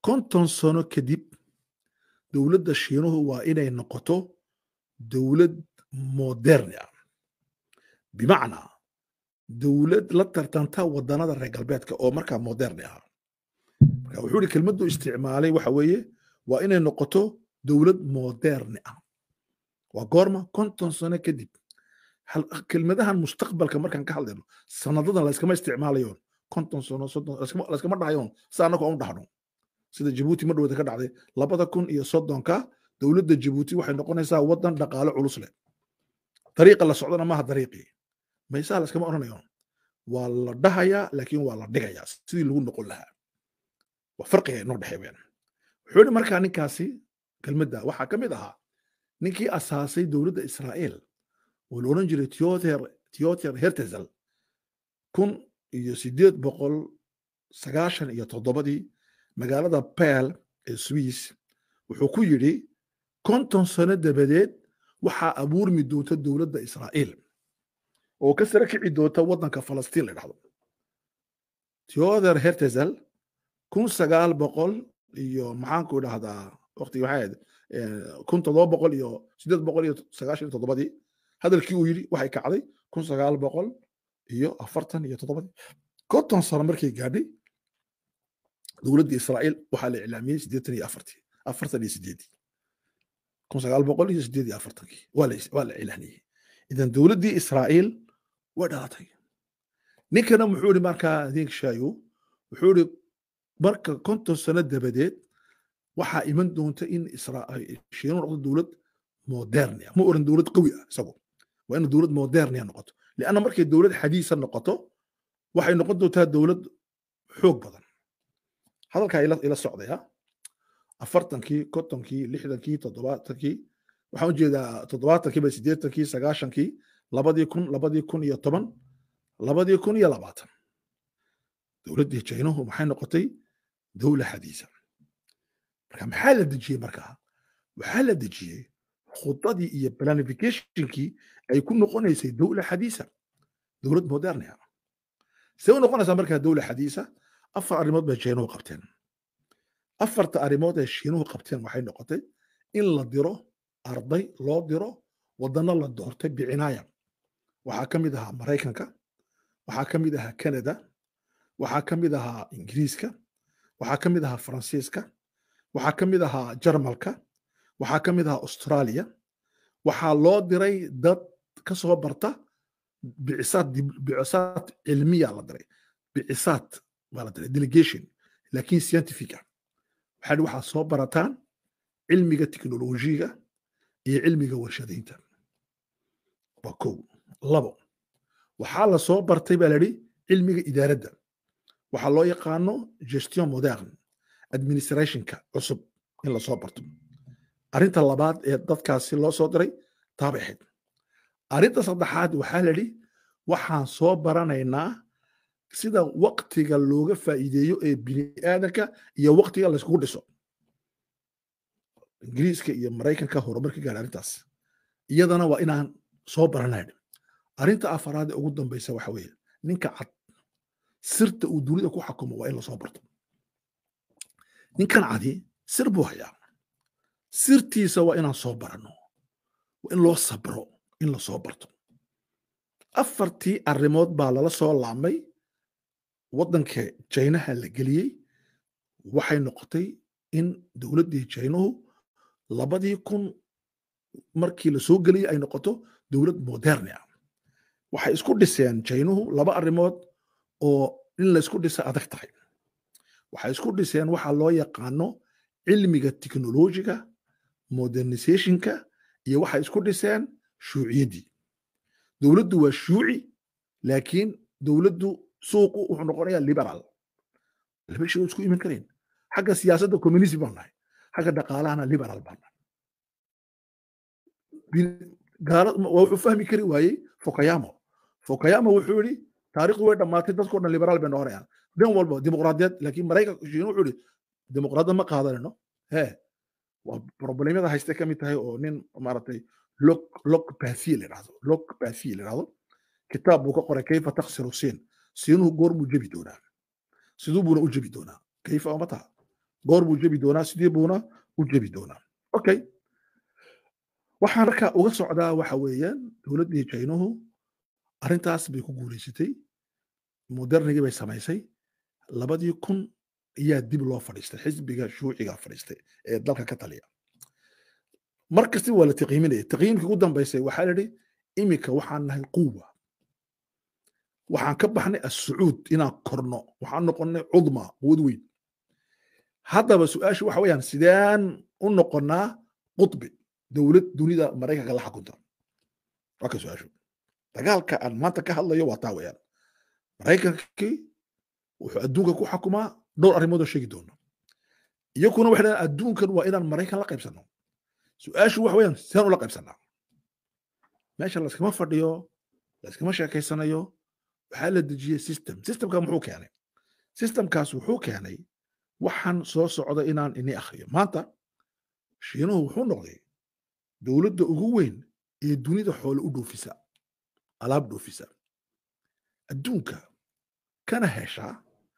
konton sano kadib dowladda shiinuhu waa inay noqoto dowlad moderni ah bimacnaa dowlad la tartanta waddanada reer galbeedka oo markaa moderni ah marka wuxuu ihi kelmaddu isticmaalay waxa weeye waa inay noqoto dowlad moderni ah waa goorma konton sano kadib kelmadahan mustaqbalka markaan ka hadlayno sanadadan layskama isticmaalayoon konton sano soddon layskama dhahayoon si annaka u dhahno sida jabuuti ma dhowda ka dhacday labada kun iyo soddonka dowladda jabuuti waxay noqonaysaa waddan dhaqaale culus leh dariiqa la socdana maaha dariiqii maysaa layskama odhanayoon waa la dhahayaa laakiin waa la dhigayaa sidii lagu noqon lahaa waa farqiga inoo dhexeeyeen wuxuu yidhi markaa ninkaasi kelmadda waxaa ka mid ahaa ninkii asaasay dowladda israa'iil oo la odhan jiray theoter theoter hertezel kun iyo siddeed boqol sagaashan iyo toddobadii magaalada peel ee swiss wuxuu ku yidhi konton sano dabadeed waxaa abuurmi doonta dowladda israa'iil oo ka sare kici doonta waddanka falastiin la dhahdo theoder hertezel kun sagaal boqol iyo maxaanku dhahdaa waqtigi waxay ahayd kun toddoba boqol iyo siddeed boqol iyo sagaashan iyo toddobadii hadalkii uu yidhi waxay kacday kun sagaal boqol iyo afartan iyo toddobadii konton sano markay gaadhay dowladda israa'iil waxaa la iclaamiyey siddeetan iyo afartii afartan iyo sideedii kun sagaal boqol iyo siddeed iyo afartankii waa la waa la iclaaniyey idan dowladdii israa'iil way dhalatay ninkana muxuu ihi markaa adeegshayo wuxuu ihi marka konton sano dabadeed waxaa iman doonta in shiinu noqdo dowlad modernia ma oran dowlad qawi ah isagu waa ina dowlad modernia noqoto lianna markay dowlad xadiisa noqoto waxay noqon doontaa dowlad xoog badan hadalkaa ila socdaya afartankii kontonkii lixdankii toddobaatankii waxaan ujeedaa toddobaatankii ba siddeetankii sagaashankii labadii kun labadii kun iyo toban labadii kun iyo labaatan dowladdii jaynuhu maxay noqotay dowla xadiisa marka maxaa la dejiyey markaa waxaa la dejiyey khudadii iyo planificationkii ay ku noqonaysay dowla xadiisa dowlad modernia see u noqonaysaa markaa dowla xadiisa afar arrimood bay jaynuhu qabteen afarta arrimood ee shiinuhu qabteen waxay noqotay in la diro arday loo diro waddanno la doortay bicinaaya waxaa ka mid ahaa maraykanka waxaa ka mid ahaa canada waxaa ka mid ahaa ingiriiska waxaa ka mid ahaa faransiiska waxaa ka mid ahaa jarmalka waxaa ka mid ahaa australia waxaa loo diray dad ka soo barta bicisaad bicisaad cilmiya la diray bicisaad baa la diray delegation laakiin scientific ah waxaa waxaa soo barataan cilmiga teknolojiga iyo cilmiga warshadaynta waa kow labo waxaa la soo bartay baa layidhi cilmiga idaaradda waxaa loo yaqaano gestion moderne administrationka cusub in la soo barto arrinta labaad ee dadkaasi loo soo diray taabay ahayd arrinta saddexaad waxaa la yidhi waxaan soo baranaynaa sida waktiga looga faa'iideeyo ee bini aadanka iyo waktiga layskugu dhiso ingiriiska iyo maraykanka horumarka gaadha arrintaas iyadana waa inaan soo baranayn arrinta afaraad ee ugu dambaysa waxa weeye ninka cad sirta uu dunida ku xakumo waa in lasoo barto ninkan cadi sir buu hayaa sirtiisa waa inaan soo baranno waa in loo sabro in lasoo barto afartii arrimood baa lala soo laamay waddanka jaynaha la geliyey waxay noqotay in dowladdii jaynuhu labadii kun markii la soo geliyey ay noqoto dowlad moderni ah waxay isku dhiseen jaynuhu laba arrimood oo in la isku dhisa adag tahay waxay isku dhiseen waxa loo yaqaano cilmiga teknolojiga modernizationka iyo waxay isku dhiseen shuuciyaddii dowladdu waa shuuci laakiin dowladdu suuqu wuxuu noqonayaa liberal laba shay isku iman karayn xagga siyaasadda communism baan nahay xagga dhaqaalahana liberal baan nahay waa wuxuu fahmi kari waayey fokayamo fokayamo wuxuu yidhi taarikhdu way dhammaatay dadkoo dhan liberal bay noqonayaan dhan walba dimuqraadiyad laakiin maraykanka shiinu wuxuu yidhi dimuqraadiyad ma qaadanayno hee waa problemyada hayste ka mid tahay oo nin maaragtay lok lok bathi la yidhahdo lok bathi la yidhahdo kitaab buu ka qoray kayfa taksiru siin siinuhu goor buu jebi doonaa siduu buuna u jebi doonaa kayfa oma taha goor buu jebi doonaa sidee buuna u jebi doonaa okay waxaan marka uga socdaa waxa weeyaan dowladdii jaynuhu arrintaas bay ku guulaysatay modernigii bay samaysay labadii kun ayaa dib loo fadhiistay xisbiga shuuciga fadhiistay ee dalka ka taliya mar kasta waa la taqiiminaya taqiimkii ugu dambaysay waxaa la yidhi iminka waxaan nahay quwa waxaan ka baxnay assucuud inaan korno waxaan noqonnay cudma quwad weyn haddaba su-aashu waxa weeyaan sideen u noqonnaa qutbi dowlad dunida maraykanka la xakunta waa ka su-aashu dagaalka aan maanta ka hadlayo waa taa weeyaan maraykankii wuxuu adduunka ku xakumaa dhowr arrimood oo sheegi doono iyakuna waxay dhahaan adduunkan waa inaan maraykan la qaybsanno su-aashu waxa weeyaan sidaan ula qaybsannaa meesha layskama fadhiyo layskama sheekaysanayo waxaa la dejiyey system systemka muxuu keenay systemkaas wuxuu keenay waxaan soo socda inaan ini akhriyo maanta shiinuhu wuxuu noqday dowladda ugu weyn ee dunida xoole u dhoofisa alaab dhoofisa adduunka kana heshaa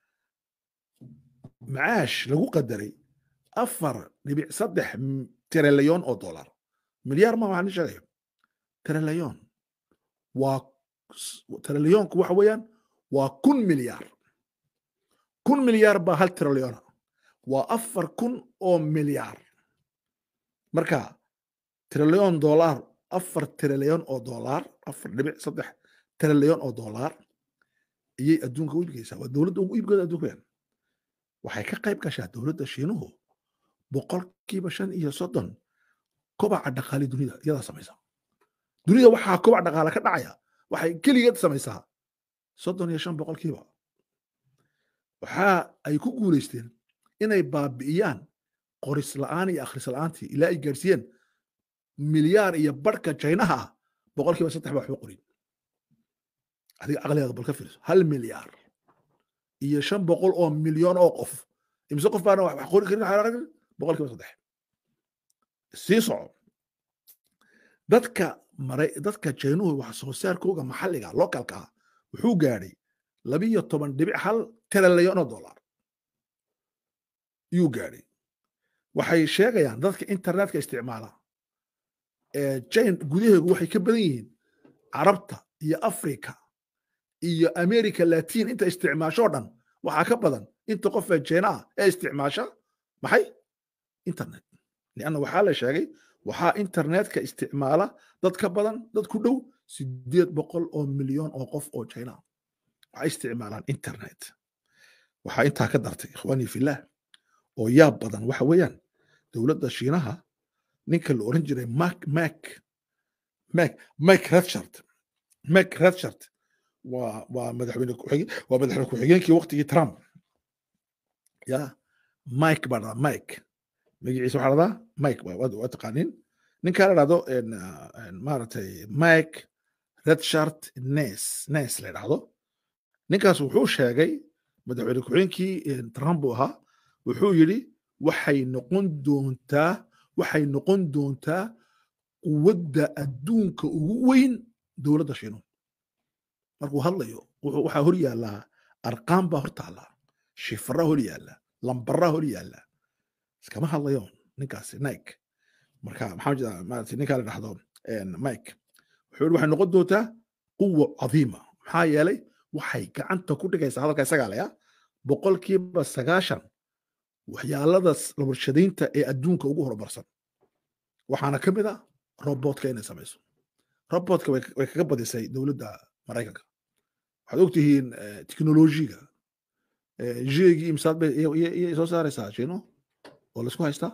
macaash lagu qadaray afar dhibic saddex trilyon oo dollar milyaar ma waxaan sheegayo trilyon waa trilyoonku waxa weeyaan waa kun milyaar kun milyaar baa hal trilyona waa afar kun oo milyaar marka trilyon dollar afar trilyon oo dollar afar dhibic saddex trilyon oo dollar ayay adduunka u iibgeysaa waa dowladda ugu iibgeeda adduunka weeyaan waxay ka qayb gashaa dowladda shiinuhu boqolkiiba shan iyo soddon kobaca dhaqaale dunida iyadaa samaysa dunida waxaa kobac dhaqaale ka dhacaya waxay keligeed samaysaa soddon iyo shan boqolkiiba waxa ay ku guulaysteen inay baabi'iyaan qoris la'aan iyo akhris la'aantii ilaa ay gaarsiiyeen milyaar iyo barhka jaynaha ah boqolkiiba saddex baa waxba qorin adiga caqligaada bal ka fiirso hal milyaar iyo shan boqol oo milyan oo qof imise qof baana wax qori karin boqolkiiba saddex sii soco dadka maray dadka jaynuhu wax soo saarkooga maxalliga localka ah wuxuu gaadhay labiyo toban dhibic hal trilyan oo dollar yuu gaadhay waxay sheegayaan dadka internetka isticmaala jain gudaheegu waxay ka badan yihiin carabta iyo africa iyo america latin inta isticmaashoo dhan waxaa ka badan inta qof ee jayna ah ee isticmaasha maxay internet lianna waxaa la sheegay waxaa internetka isticmaala dad ka badan dad ku dhow sideed boqol oo milyan oo qof oo jayna ah waxay isticmaalaan internet waxaa intaa ka dartay ikhwaanii fillah oo yaab badan waxa weeyaan dowladda shiinaha ninka la oran jiray mak mak mak mike redshard mike redshard waa waa madaxweyne ku-xigeen waa madaxweyne ku-xigeenkii waqtigii trump ya mike baa dhadaa mike magaciisa waxaa dhadaa mike waa taqaanin ninkaa la dhahdo maaragtay mike redshard nes nes la dhahdo ninkaas wuxuu sheegay madaxweyne ku-xigeenkii trump buu ahaa wuxuu yidhi waxay noqon doontaa waxay noqon doontaa quwadda adduunka ugu weyn dowladda shiinuhu markuu hadlayo waxaa hor yaallaa arqaan baa hor taallaa shifra hor yaalla lambaraa hor yaalla iskama hadlayo ninkaasi nike marka maxaa jeeda maarata ninkaa la dhahdo mike wuxuu yidhi waxay noqon doontaa quwa cadiima maxaa yeelay waxay gacanta ku dhigaysaa hadalka isagaa laya boqolkiiba sagaashan waxyaalada warshadaynta ee adduunka ugu horumarsan waxaana ka mid a robotka inay samayso robotka way kaga badisay dowladda maraykanka waxaad ogtihiin teknolojiga jeegii imsaad bay iyay soo saaraysaa jino oo laisku haystaa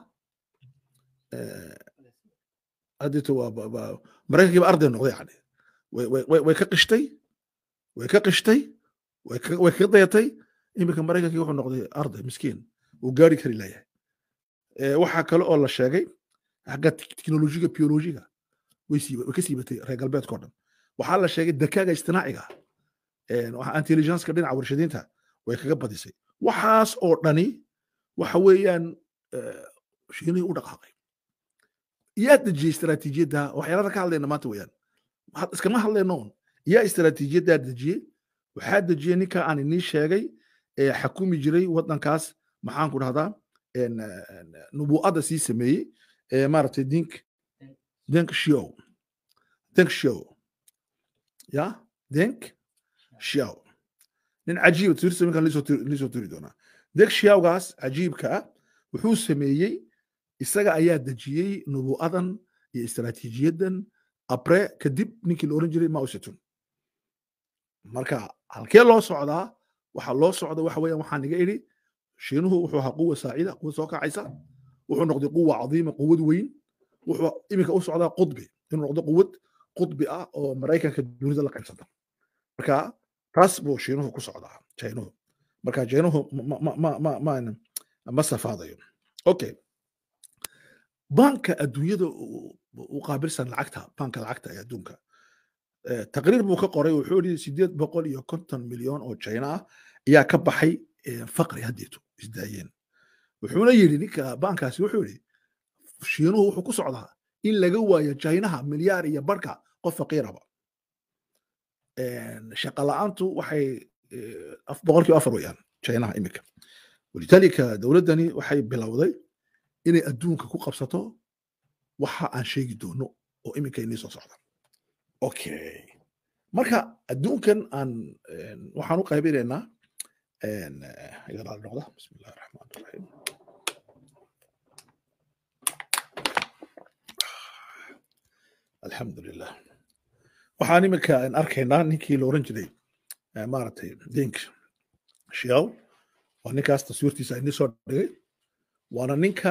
hadito waa maraykankiiba arday noqday yani way ka qishtay way ka qishtay way kaga dayatay iminka maraykankii wuxuu noqday arday miskiin uu gaari kari layahay waxaa kale oo la sheegay xagga teknolojiga biolojiga way ka siibatay reer galbeedkao dhan waxaa la sheegay dakaaga istinaaciga intelligenceka dhinaca warshadaynta way kaga badisay waxaas oo dhani waxa weeyaan shiinihii u dhaqaaqay yaa dejiyey istaraatiijiyadda waxyaalada ka hadlayna maanta weeyaan iskama hadlayno un yaa istaraatiijiyaddaa dejiyey waxaa dejiyey ninka aan inii sheegay ee xakumi jiray waddankaas maxaan ku dhahdaa nubuu'adda sii sameeyey ee maaragtay dink denk shiow denk shiow ya denk shiow nin cajiiba tiirsa minkan lisoo tiri doonaa denk shiawgaas cajiibka ah wuxuu sameeyey isaga ayaa dejiyey nubuu'adan iyo istaraatiijiyadan abre kadib ninkii la oran jiray mao zedong marka halkee loo socdaa waxa loo socda waxa weeyaan waxaan iga idhi shiinuhu wuxuu ahaa quwa saacida quwa soo kacaysa wuxuu noqday quwa cadiima quwad weyn wuxuu iminka u socdaa qudbi inuu noqdo quwad qudbi ah oo maraykanka dunida la qaybsata marka taas buu shiinuhu ku socdaa jainuhu marka jainuhu ma safaadayo okay banka adduunyada u qaabilsan lacagta banka lacagta ee adduunka taqriir buu ka qoray wuxuu yidhi sideed boqol iyo konton milyan oo china ah ayaa ka baxay faqri haddeeto isdaayeen wuxuuna yidhi ninka bankaasi wuxuu yidhi shiinuhu wuxuu ku socdaa in laga waayo chinaha milyaar iyo barka qof faqiiraba shaqa la'aantu waxay boqolkiiba afar weeyaan chinaha iminka walidaalika dowladdani waxay bilowday inay adduunka ku qabsato waxa aan sheegi doono oo iminka inii soo socda okay marka adduunkan aan waxaan u qaybinaynaa igalaal noqda bismi illahi raxmaan raxiim alxamdu lilah waxaan iminka arkaynaa ninkii la oran jiray maaragtay dink shiaw waa ninkaas taswiirtiisa inii soo dhigay waana ninka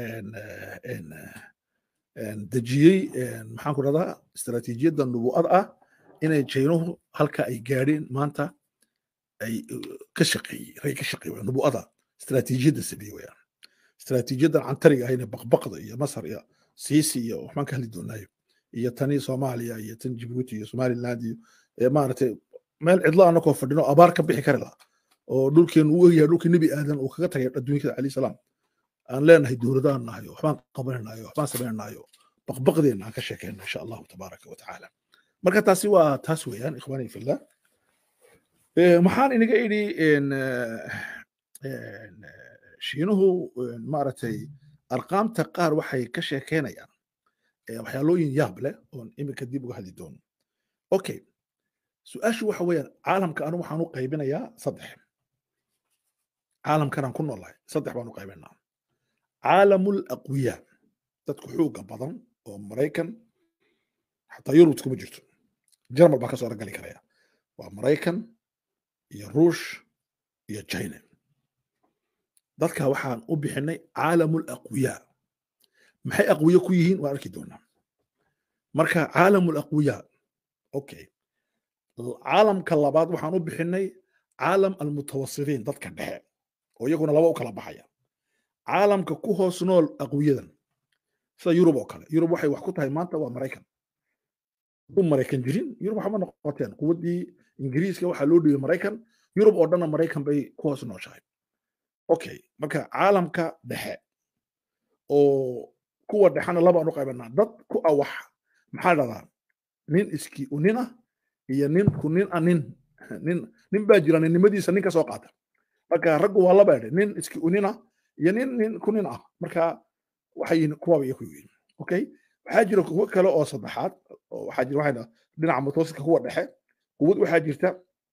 dejiyey maxaan ku dhahdaa istaraatiijiyadda nubuu'ad ah inay jaynuhu halka ay gaadheen maanta ay ka shaqeeyey rag ka shaqeey wayaan nubuu'ada istaraatiijiyadda sameeyey wayaan istaraatiijiyaddan cantariga ahayna baqbaqda iyo masar iyo siisi iyo waxbaan ka hadli doonaayo iyo tani soomaaliya iyo tan jibuuti iyo somaliland iyo maaragtay meel cidlo anakoo fadhino abaar ka bixi kari laha oo dhulkeenu u egyahay dhulkii nebi aadan uu kaga tagay adduunyada alayhi salaam aan leenahay dowladaan nahayo waxbaan qabananayo waxbaan samaynayo baqbaqdeena aan ka sheekeyno insha allahu tabaaraka wa tacaala marka taasi waa taas weeyaan ikhwaani fillah maxaan inaga idhi shiinuhu maaragtay arqaamta qaar waxay ka sheekeynayaan waxyaalooyin yaab leh oon iminka dib uga hadli doono okay su-aashu waxa weeyaan caalamka anu waxaan u qaybinayaa saddex caalamkanaan ku noolahay saddex baan u qaybinaa caalamul aqwiya dadku xooga badan oo maraykan xataa yurub kuma jirto jarmal baa ka soo ragali karaya waa maraykan iyo ruush iyo china dadka waxaan u bixinay caalamul aqwiya maxay aqwiya ku yihiin waan arki doonaa marka caalamul aqwiya okay caalamka labaad waxaan u bixinay caalam almutawasitiin dadka dhexe oo iyaguna laba u kala baxaya caalamka ku hoos nool aqwiyadan sida yurub oo kale yurub waxay wax ku tahay maanta waa maraykan hadduu maraykan jirin yurub waxba noqoteen quwaddii ingiriiska waxaa loo dhibay maraykan yurub oo dhanna maraykan bay ku hoos nooshahay okay marka caalamka dhexe oo kuwa dhexena labaan u qaybanaa dad ku awax maxaa dhahdaa nin iski unina iyo nin ku nin a nin nin nin baa jira ninnimadiisa nin ka soo qaata marka raggu waa laba edhe nin iski unina iyo nin nin ku nin ah marka waxay yihiin kuwaba iyo ku yihiin okay waxaa jira kuwo kale oo saddexaad oo waxaa jira waxayna dhinaca mutawasitka kuwa dhexe quwad waxaa jirta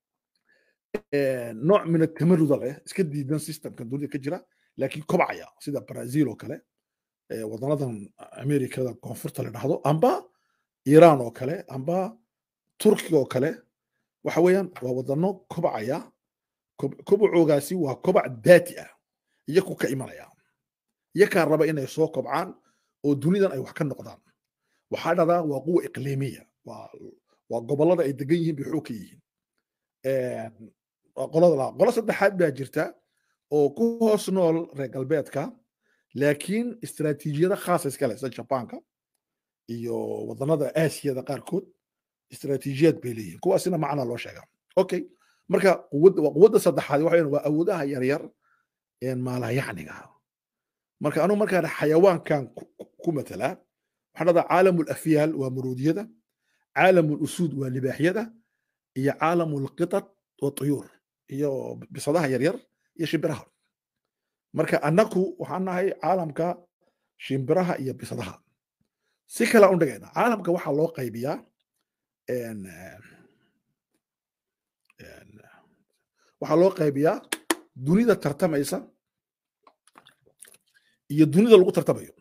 nooc min atamaruda leh iska diidan systemka dunida ka jira laakiin kobcaya sida brazil oo kale wadanadan amerikada koonfurta la dhahdo amba iran oo kale amba turkiga oo kale waxa weeyaan waa wadano kobcaya kobcoogaasi waa kobac daati ah iyaku ka imanaya iyakaa raba inay soo kobcaan oo dunidan ay wax ka noqdaan waxaa dhahdaa waa quwa iqliimiya waa gobollada ay degan yihiin bay xoog ka yihiin qolada qolo saddexaad baa jirta oo ku hoos nool reer galbeedka laakiin istaraatiijiyada khaasa iska leh sida jabaanka iyo wadanada aasiyada qaarkood istaraatiijiyad bay leeyihiin kuwaasina macna loo sheegaa okay marka quwadda saddexaad waxa waa awoodaha yaryar een maalayacniga marka anu markaan xayawaankan ku matalaa waxaan dhahdaa caalamu lafyaal waa muruudiyada caalamu lusuud waa libaaxyada iyo caalamu lqitat wa tuyuur iyo bisadaha yaryar iyo shimbiraha marka annaku waxaan nahay caalamka shimbiraha iyo bisadaha si kale u dhigayna caalamka waxaa loo qaybiyaa waxaa loo qaybiyaa dunida tartamaysa iyo dunida lagu tartamayo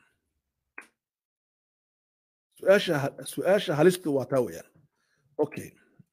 su-aasha su-aasha halistu waa taa weeyaan okay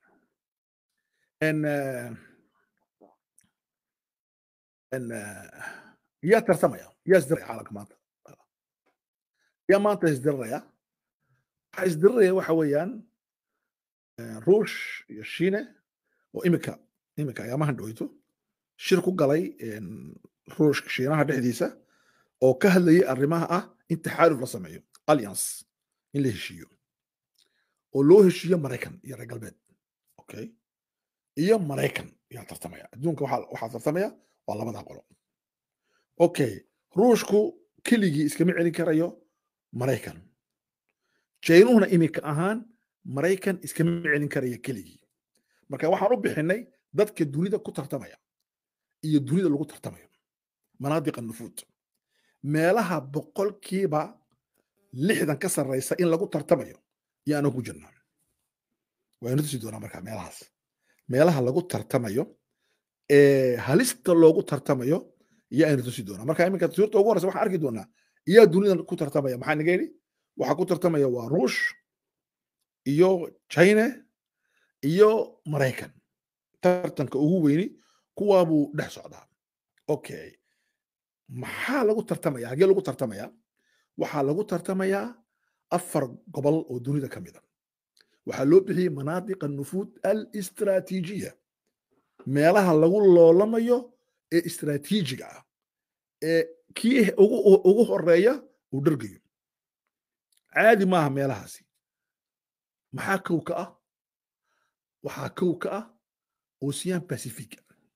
yaa tartamaya yaa isdiraya caalamka maanta yaa maanta isdiriraya waxaa isdiriraya waxa weeyaan ruush iyo shiine oo imika imika ayaamahan dhoweyto shir ku galay ruushka shiinaha dhexdiisa oo ka hadlayay arrimaha ah in taxaaluf la sameeyo alliance in la heshiiyo oo loo heshiiyo maraykan iyo reer galbeed okay iyo maraykan yaa tartamaya adduunka waxaa tartamaya waa labadaa qolo okay ruushku keligii iskama celin karayo maraykan jaynuhuna iminka ahaan maraykan iskama celin karaya keligii marka waxaan u bixinay dadka dunida ku tartamaya iyo dunida lagu tartamayo manaadiqa nufuud meelaha boqolkiiba lixdan ka sarraysa in lagu tartamayo yaanu ku jirnaa waynu tusi doonaa marka meelahaas meelaha lagu tartamayo ee halista loogu tartamayo iyo aynu tusi doonaa marka iminka suurta ugu horeysa waxaan arki doonaa iyaa dunida ku tartamaya maxaa naga yidhi waxaa ku tartamaya waa ruush iyo china iyo maraykan tartanka ugu weyni kuwaa buu dhex socdaa okay maxaa lagu tartamaya hagee lagu tartamaya waxaa lagu tartamayaa afar gobol oo dunida ka mida waxaa loo bixiyey manaadiqa nufuud alistraatiijiya meelaha lagu loolamayo ee istraatiijiga ah ee kii ugu horeeya uu dhargayo caadi maaha meelahaasi maxaa kow ka ah waxaa kow ka ah ocean pacific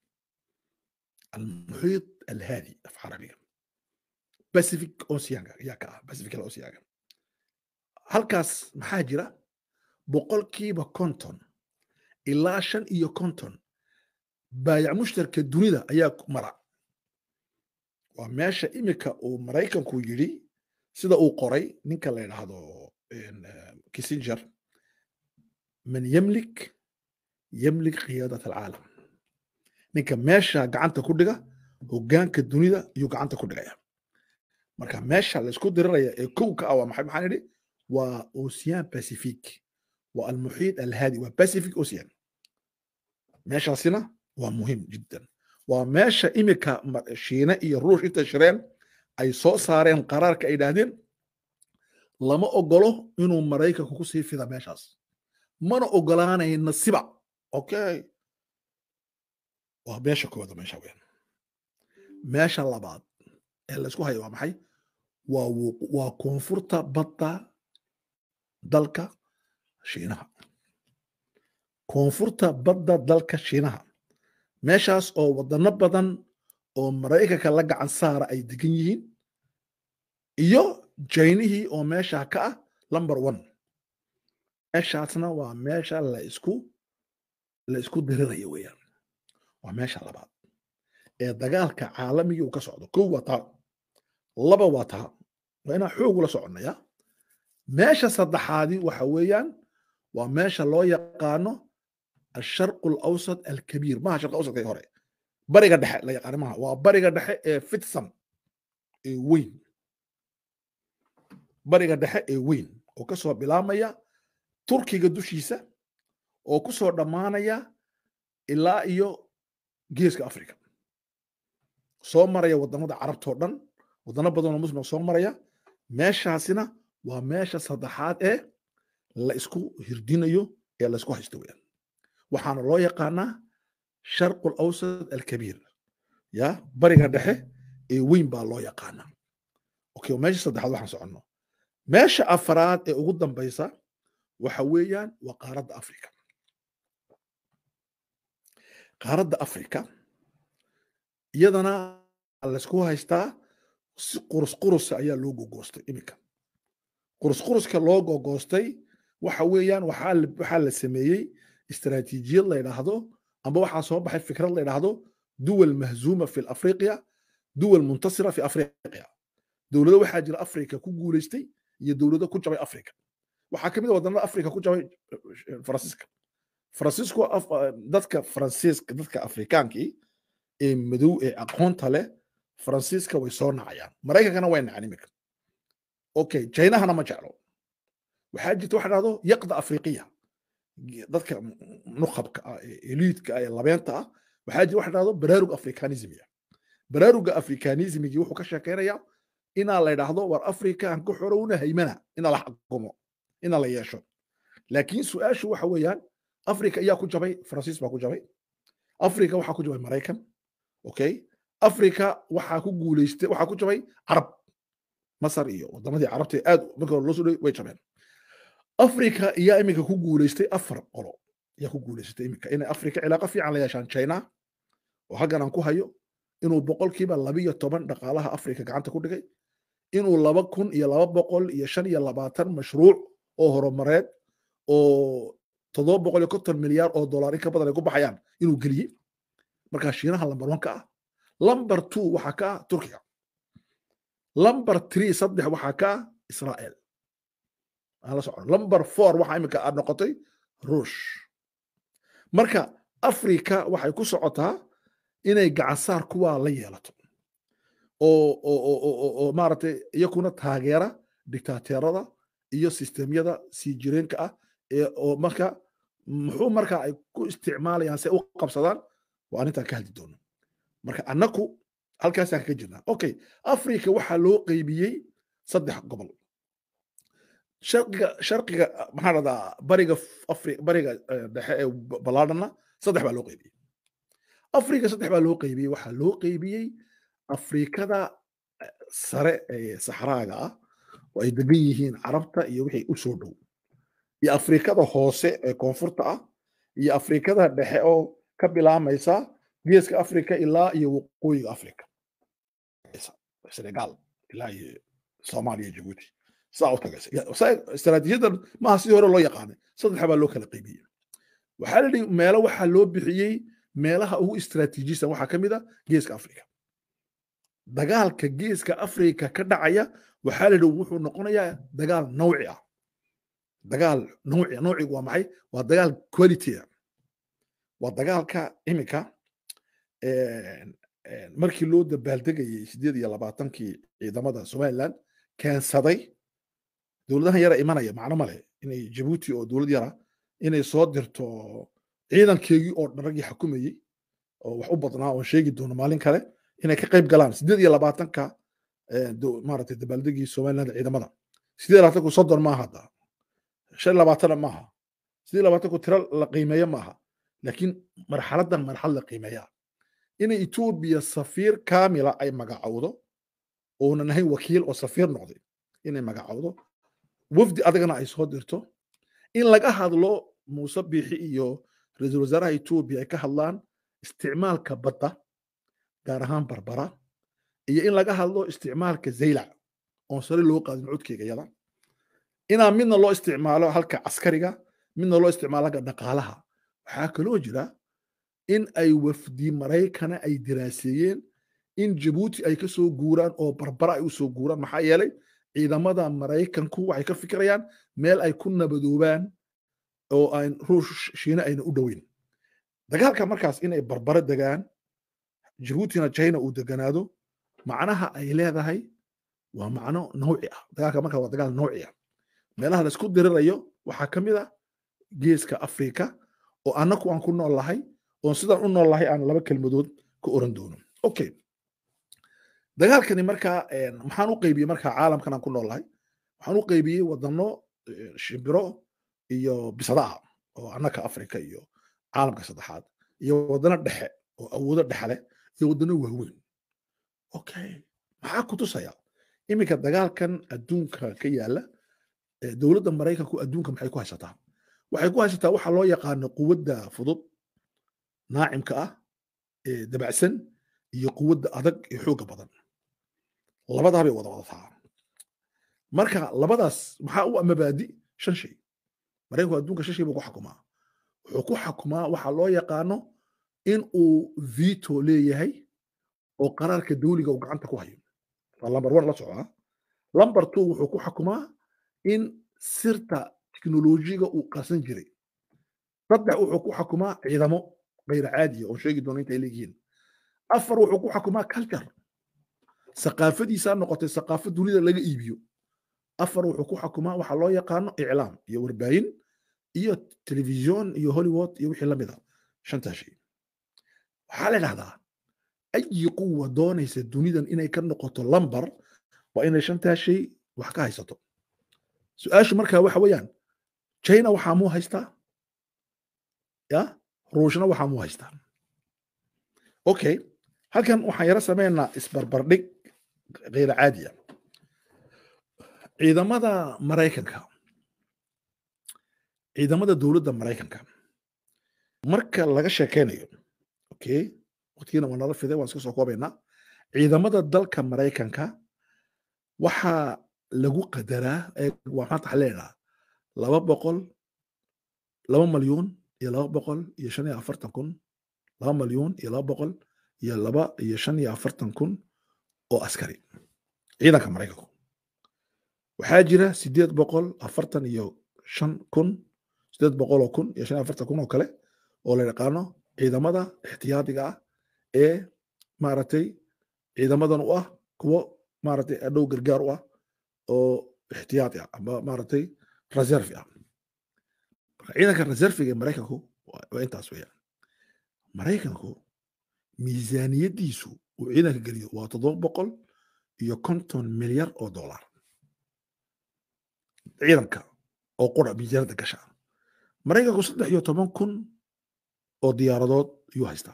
almuxiit alhaadi af carabiga pacific oceanka ayaa ka ah pacific oceanka halkaas maxaa jira boqolkiiba konton ilaa shan iyo konton baayac mushtarka dunida ayaa mara waa meesha imika uu maraykanku yidhi sida uu qoray ninka la yidhaahdo kissinger man yamlik yamlik qiyaadat alcaalam ninka meesha gacanta ku dhiga hoggaanka dunida iyuu gacanta ku dhigaya marka meesha laysku diriraya ee kow ka ah waa maxay maxaan idhi waa ocean pacific waa almuxiit alhaadi waa pacific ocean meeshaasina waa muhiim jiddan waa meesha imika shiine iyo ruush intay shireen ay soo saareen qaraarka ay idhaahdeen lama ogolo inuu maraykanku ku sii fida meeshaas mana ogolaanayna siba okay waa meesha kooda meesha weyn meesha labaad ee laysku hayo waa maxay waa waa koonfurta badda dalka shiinaha koonfurta badda dalka shiinaha meeshaas oo wadano badan oo maraykanka la gacan saara ay degan yihiin iyo jaynihii oo meesha ka ah number one meeshaasna waa meesha la isku la isku diriraya weeyaan waa meesha labaad ee dagaalka caalamiga uu ka socdo kow waa taa laba waa taa waa inaan xoog ula soconnaya meesha saddexaadi waxa weeyaan waa meesha loo yaqaano الشرق الاوسط الكبير ما شرق الاوسط هوري بريغا دحه لا يقان ما waa bariga dhexe ee fidsan ee weyn bariga dhexe ee weyn oo ka soo bilaamaya turkiga dushiisa oo ku soo dhammaanaya ilaa iyo geeska africa soo maraya wadamada carabtoo dhan wadano badan oo muslim soo maraya meeshaasina waa meesha saddexaad ee la isku hirdinayo ee la isku haysto weyaan waxaana loo yaqaanaa sharqu alawsat alkabiir ya bariga dhexe ee weyn baa loo yaqaanaa okay meesha saddexaad waxaan soconno meesha afaraad ee ugu dambaysa waxa weeyaan waa qaaradda africa qaaradda africa iyadana laysku haystaa si qurus qurusa ayaa loo gogoostay iminka qurus quruska loo gogoostay waxa weeyaan waxaa la sameeyey استراتيجية لا يلاحظو أما واحد صوب بحي فكرة لا يلاحظو دول مهزومة في الأفريقيا duwal muntasira fi afriqiya dowlado waxaa jira afrika ku guulaystay iyo dowlado ku jabay afrika waxaa kamid a wadannada afrika ku jabay faransiiska faransiisku dadka faransiiska dadka afrikaankii ee madow ee aqoonta leh faransiiska way soo nacayaan maraykankana way nacan imika okay jaynahana ma jeclo waxaa jirta waxa dhahdo yaqda afriqiya dadka nuqabka ah ee eliidka ah ee labeenta ah waxaa jira waxa dhahdo baraarug afrikanismiya baraaruga afrikanismigii wuxuu ka sheekeynayaa inaa la idhaahdo war afrika aan ka xorowna haymana inaa la xakumo inaa la yeesho laakiin su-aashu waxa weeyaan afrika ayaa ku jabay faransiis baa ku jabay afrika waxaa ku jabay maraykan okay afrika waxaa ku guuleystay waxaa ku jabay carab masar iyo wadamadii carabta aad marka hore loo soo dhaway way jabeen afrika ayaa iminka ku guuleystay afar qolo ayaa ku guuleysatay iminka inay afrika cilaaqo fiican la yeeshaan china oo halkan aan ku hayo inuu boqolkiiba labiyo toban dhaqaalaha afrika gacanta ku dhigay inuu laba kun iyo laba boqol iyo shan iyo labaatan mashruuc oo horumareed oo toddoba boqol iyo konton milyaar oo dollar in ka badan ay ku baxayaan inuu geliyey markaa shiinaha lambar one ka ah lamber two waxaa ka ah turkiga lamber three saddex waxaa ka ah israel aan la socon lamber four waxaa iminka aad noqotay ruush marka afrika waxay ku socotaa inay gacansaar kuwaa la yeelato oo oo maaragtay iyakuna taageera dictateerada iyo sistemyada sii jireenka ah ee oo marka muxuu marka ay ku isticmaalayaan si ay u qabsadaan waa arrintaan ka hadli doono marka annaku halkaasaan kaga jirnaa okay afrika waxaa loo qeybiyey saddex gobol sharqiga sharqiga maxaa dhahdaa bariga afri bariga dhexe ee ballaadhana saddex baa loo qeybiyey afrika saddex baa loo qeybiyey waxaa loo qeybiyey afrikada sare ee saxraaga ah oo ay degan yihiin carabta iyo wixii u soo dhow iyo afrikada hoose ee koonfurta ah iyo afrikada dhexe oo ka bilaamaysa geeska afrika ilaa iyo waqooyiga afrika senegal ilaa iyo soomaaliya jabuuti saa u tagaysa istaraatiijiyadan maaha sidii hore loo yaqaanay saddex baa loo kala qeybiyey waxaa la yidhi meelo waxaa loo bixiyey meelaha ugu istaraatiijisan waxaa ka mid a geeska afrika dagaalka geeska afrika ka dhacaya waxaa la yidhi wuxuu noqonayaa dagaal nawci ah dagaal nawci nawcigu waa maxay waa dagaal quality waa dagaalka imika markii loo dabaaldegayey sideed iyo labaatankii ciidamada somaliland keensaday dowladahan yara imanaya macno male inay jabuuti oo dowlad yara inay soo dirto ciidankeegii oo dhan raggii xukumayey oo wax u badnaa oon sheegi doono maalin kale inay ka qayb galaan sideed iyo labaatanka maaragtay dabaaldegii somaliland ciidamada sideed iyo labaatanku soddon maaha hadda shan labaatana maaha sideed iyo labaatanku tiro la qiimeeyo maaha laakiin marxaladan marxalad la qiimeeyaa inay etoobiya safiir kaamila ay magacowdo oonan ahayn wakiil oo safiir noqday inay magacowdo wafdi adagana ay soo dirto in laga hadlo muuse biixi iyo ra-iisul wasaaraha etoobiya ay ka hadlaan isticmaalka badda gaar ahaan barbara iyo in laga hadlo isticmaalka zaylac oon sare loo qaadin codkeyga yada inaa midna loo isticmaalo halka caskariga midna loo isticmaalo halka dhaqaalaha waxaa kaloo jira in ay wafdi maraykana ay diraaseeyeen in jabuuti ay ka soo guuraan oo barbara ay u soo guuraan maxaa yeelay ciidamada maraykanku waxay ka fikirayaan meel ay ku nabadoobaan oo aan ruush shiine ayna u dhoweyn dagaalka markaas inay barbaro degaan jabuutina china uu deganaado macnaha ay leedahay waa macno nawci ah dagaalka markaa waa dagaal nawci ah meelaha la isku dirirayo waxaa ka mid ah geeska afrika oo annaku aan ku nool lahay oon sidaan u nool lahay aan laba kelmadood ka oran doono okay dagaalkani markaa maxaan u qaybiyey markaa caalamkan aan ku nool lahay waxaan u qaybiyey wadano shimbiro iyo bisada ah oo annaka afrika iyo caalamka saddexaad iyo wadano dhexe oo awoodo dhexe leh iyo wadano waaweyn okay maxaa ku tusaya iminka dagaalkan adduunka ka yaala dowladda maraykanku adduunka maxay ku haysataa waxay ku haysataa waxa loo yaqaano quwadda fudud naacimka ah ee dabacsan iyo quwadda adag ee xoogga badan labadaa bay wada wadataa marka labadaas maxaa u mabaadi shan shay maraykanku adduunka shan shay buu ku xakumaa wuxuu ku xakumaa waxa loo yaqaano in uu vito leeyahay oo qaraarka dawliga uu gacanta ku hayo waa lamber one la socdaa lamber two wuxuu ku xukumaa in sirta teknolojiga uu qarsan jiray saddex wuxuu ku xukumaa ciidamo gayra caadiya oo sheegi doona intay leeyihiin afar wuxuu ku xukumaa culture saqaafadiisaa noqotay saqaafo dunida laga iibiyo afar wuxuu ku xukumaa waxa loo yaqaano iclaam iyo warbaahin iyo telefisyon iyo hollywood iyo wixii lamid a shantaa shay waxaa la idhahdaa ayi quwa doonaysa dunidan inay ka noqoto lambar waa inay shantaa shay wax ka haysato su-aashu markaa waxa weeyaan china waxaa muu haystaa ya ruushna waxaa muu haystaa okay halkan waxaan yaro sameynaa isbarbardhig kayra caadiya ciidamada maraykanka ciidamada dowladda maraykanka marka laga sheekeynayo okay waqtigiina waa nala fiday waan iska soo koobaynaa ciidamada dalka maraykanka waxaa lagu qadaraa waa maanta waxaa leedahaa laba boqol laba malyuun iyo laba boqol iyo shan iyo afartan kun laba malyuun iyo laba boqol iyo laba iyo shan iyo afartan kun oo askari ciidanka maraykanku waxaa jira sideed boqol afartan iyo shan kun sideed boqol oo kun iyo shan iyo afartan kun oo kale oo la yaqaano ciidamada ixtiyaadiga ah ee maaragtay ciidamadan u ah kuwo maaragtay adhow gargaar u ah oo ixtiyaadi ah ama maaragtay reserve ah marka ciidanka reserviga ee maraykanku waa intaas weeyaan maraykanku miisaaniyaddiisu uu ciidanka geliyo waa toddoba boqol iyo konton milyar oo dollar ciidanka oo qura miisaaniyadda gasha maraykanku saddex iyo toban kun oo diyaaradood ayuu haystaa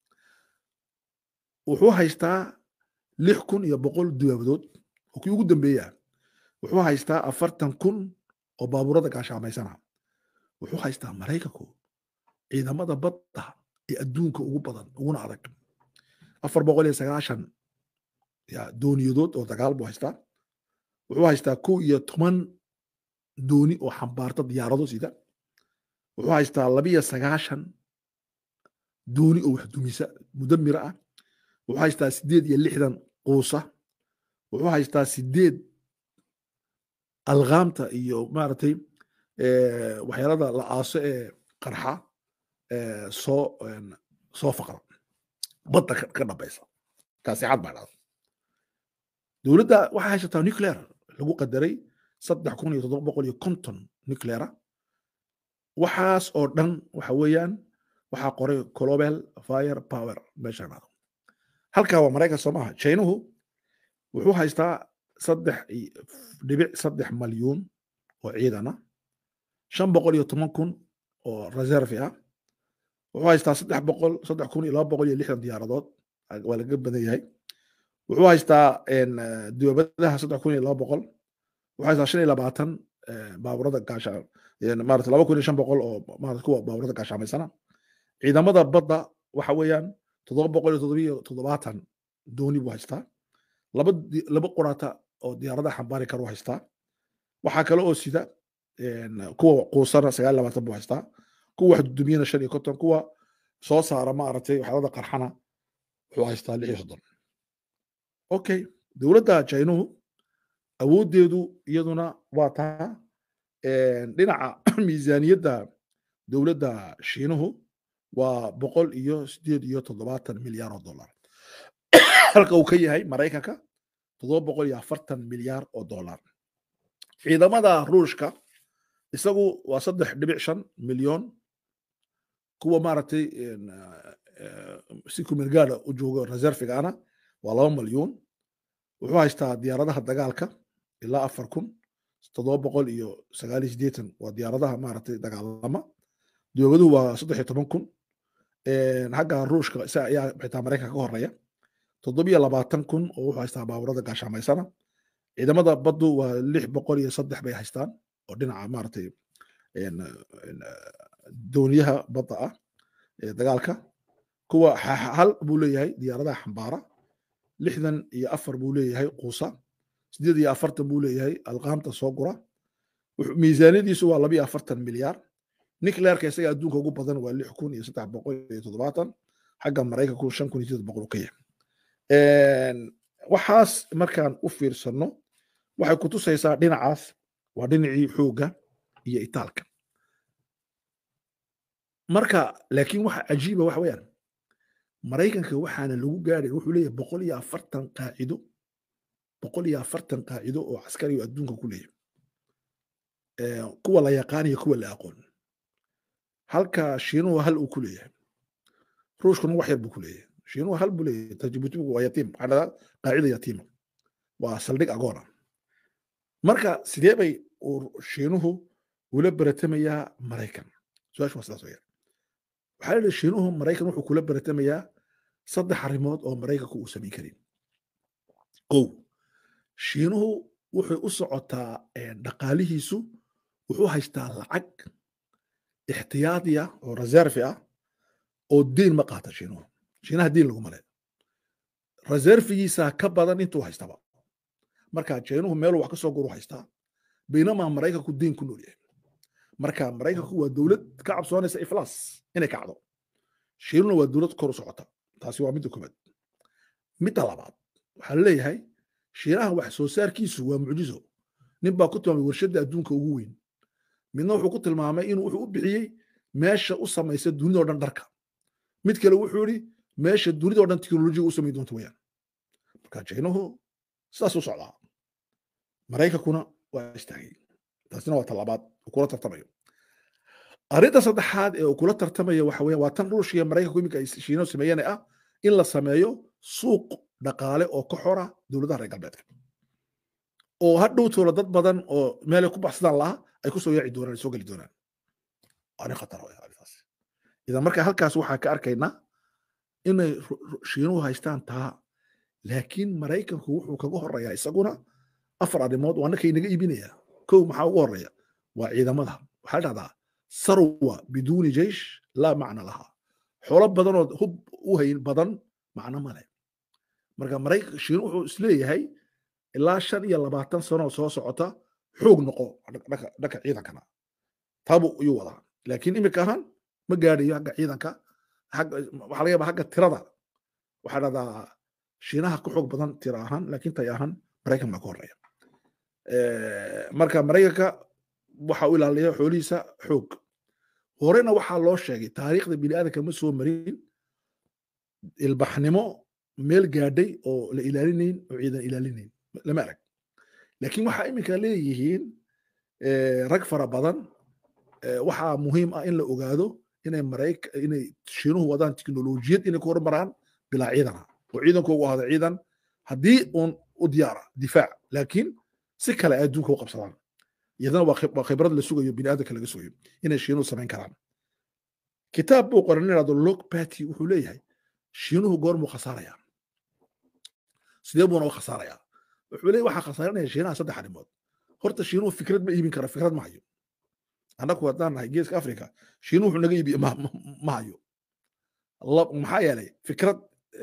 wuxuu haystaa lix kun iyo boqol diyaabadood oo kii ugu dambeeya wuxuu haystaa afartan kun oo baabuurada gaashaamaysana wuxuu haystaa maraykanku ciidamada badda ee adduunka ugu badan uguna adag afar boqol iyo sagaashan dooniyadood oo dagaal buu haystaa wuxuu haystaa kow iyo toban dooni oo xambaarta diyaarado sida wuxuu haystaa labiyo sagaashan dooni oo wax dumisa mudamira ah wuxuu haystaa sideed iyo lixdan quusa wuxuu haystaa sideed alqaamta iyo maaragtay waxyaalada la aaso ee qarxa soo soo faqra badda ka dhabaysa kaasixad baa dhada dowladda waxay haysataa nuclear lagu qadaray saddex kun iyo toddoba boqol iyo konton nucleara waxaas oo dhan waxa weeyaan waxaa qoray global fire power meesha dhado halkaa waa maraykan soo maaha chinuhu wuxuu haystaa saddex dhibic saddex malyuun oo ciidana shan boqol iyo toban kun oo reserve ah wuxuu haystaa saddex boqol saddex kun iyo laba boqol iyo lixdan diyaaradood waa laga badan yahay wuxuu haystaa dibabadaha saddex kun iyo laba boqol wuxuu haystaa shan iyo labaatan baaburada gaasha maarata laba kun iyo shan boqol oo maarata kuwa baaburada gaashaamaysana ciidamada badda waxa weeyaan toddoba boqol iyo toddobiyo toddobaatan dooni buu haystaa laba laba quraata oo diyaaradaha xambaari karu haystaa waxaa kale oo sida kuwa quusana sagaal labaatan buu haystaa kuwa wax dudumiyana shan iyo konton kuwa soo saara maaragtay waxyaalada qarxana wuxuu haystaa lix iyo soddon okay dowladda jainuhu awooddeedu iyaduna waa taa dhinaca miisaaniyadda dowladda shiinuhu waa boqol iyo sideed iyo toddobaatan milyaar oo dollar halka uu ka yahay maraykanka toddoba boqol iyo afartan milyaar oo dollar ciidamada ruushka isagu waa saddex dhibic shan milyoon kuwa maaragtay si kumirgaada u joogo reservigaana waa laba malyuun wuxuu haystaa diyaaradaha dagaalka ilaa afar kun toddoba boqol iyo sagaal iyo sideetan waa diyaaradaha maaragtay dagaalama dowladuhu waa saddex iyo toban kun xagga ruushka isa ayaa xitaa maraykanka ka horeeya toddobiyo labaatan kun oo wuxuu haystaa baaburada gaashaamaysana ciidamada baddu waa lix boqol iyo saddex bay haystaan oo dhinaca maaragtay dooniyaha badda ah ee dagaalka kuwa hal buu leeyahay diyaaradaha xambaara lixdan iyo afar buu leeyahay quusa sideed iyo afartan buu leeyahay alqaamta soo gura miisaaniyadiisu waa laba iyo afartan milyaar nuclearka isaga adduunka ugu badan waa lix kun iyo saddex boqol iyo toddobaatan xagga maraykanku shan kun iyo sideed boqol ka yahay waxaas markaan u fiirsano waxay ku tusaysaa dhinacaas waa dhinacii xoogga iyo itaalka marka laakiin waxa cajiiba waxa weeyaan maraykanka waxaana lagu gaadhay wuxuu leeyahay boqol iyo afartan qaacido boqol iyo afartan qaacido oo caskari oo adduunka ku leeyahay kuwa la yaqaan iyo kuwa la aqoon halka shiinuhu hal uu ku leeyahay ruushkuna wax yar buu ku leeyahay shiinuhu hal buu leeyahay tajibutigu waa yatiim waxaa dhahdaa qaacida yatiima waa saldhig agoona marka sidee bay shiinuhu ula baratamayaa maraykan su-aashu waa sidaas weyaan waxaa la shiinuhu maraykan wuxuu kula baratamayaa saddex arrimood oo maraykanku uu samayn karin kow shiinuhu wuxuu u socotaa dhaqaalihiisu wuxuu haystaa lacag ixtiyaadiya oo reserve ah oo diin ma qaata shiinuhu shiinaha diin laguma le reservigiisa ka badan intuu haystaba marka shiinuhu meeluu wax ka soo guru haystaa baynamaa maraykanku diin ku nool yahay marka maraykanku waa dowlad ka cabsoonaysa iflaas inay kacdo shiinuna waa dowlad kor u socota taasi waa midda koobaad midda labaad waxaa leeyahay shiinaha wax soo saarkiisu waa mucjizo nin baa ku tilmaamay warshadda adduunka ugu weyn midna wuxuu ku tilmaamay inuu wuxuu u bixiyey meesha u samaysa dunidao dhan dharka mid kale wuxuu yidhi meesha dunidao dhan teknolojiga u samayn doonta weyaan marka shiinuhu sidaas u socdaa maraykankuna waa istaagay taasina waa talabaad uu kula tartamayo arrinta saddexaad ee uu kula tartamayo waxa weya waa tan ruushia maraykanku iminka ay shiinahu sameeyeen ah in la sameeyo suuq dhaqaale oo ka xora dowladaha reer galbeedka oo hadhow toola dad badan oo meelay ku baxsadaan laha ay ku soo yaaci doonaan soo geli doonaan arrin khatar arrintaas idan marka halkaas waxaa ka arkaynaa inay shiinuhu haystaan taa laakiin maraykanku wuxuu kaga horeeyaa isaguna afar arrimood waa nakay naga iibinaya kow maxaa ugu horeeya waa ciidamada waxaa la dhahdaa sarwa biduuni jeish laa macna laha xoolo badanood hub u hayn badan macno male marka maraykan shiinu wuxuu isleeyahay ilaa shan iyo labaatan sanoo soo socota xoog noqo dhanka ciidankana taabuu iyuu wadaa laakiin imika ahaan ma gaadhayo xagga ciidanka waxaa laga yaabaa xagga tirada waxaa dhahdaa shiinaha ka xoog badan tira ahaan laakiin tay ahaan maraykan baa ka horeeya marka maraykanka waxa u ilaaliya xoolihiisa xoog horena waxaa loo sheegay taariikhda biniaadanka ma soo marin ilbaxnimo meel gaadhay oo la ilaalinayn oo ciidan ilaalinayn lama arag laakiin waxaa iminka leeyihiin rag fara badan waxaa muhiim ah in la ogaado inay marayk inay shiinuhu wadaan teknolojiyad inay ku horumaraan bilaa ciidana oo ciidankoogu ahada ciidan haddii uun u diyaara difaac laakiin si kale ay adduunka u qabsadaan iyadana waa khibrad la sugayo biniaadanka laga sugayo inay shiinuhu samayn karaan kitaab buu qoran inado log party wuxuu leeyahay shiinuhu goormuu khasaarayaa sidee buuna u khasaarayaa wuxuu leeyahy waxaa khasaaranaya shiinaha saddex arrimood horta shiinuhu fikrad ma iibin kara fikrad ma hayo annagu haddaan nahay geeska africa shiinuhu wuxuu naga iibiye ma hayo maxaa yeelay fikrad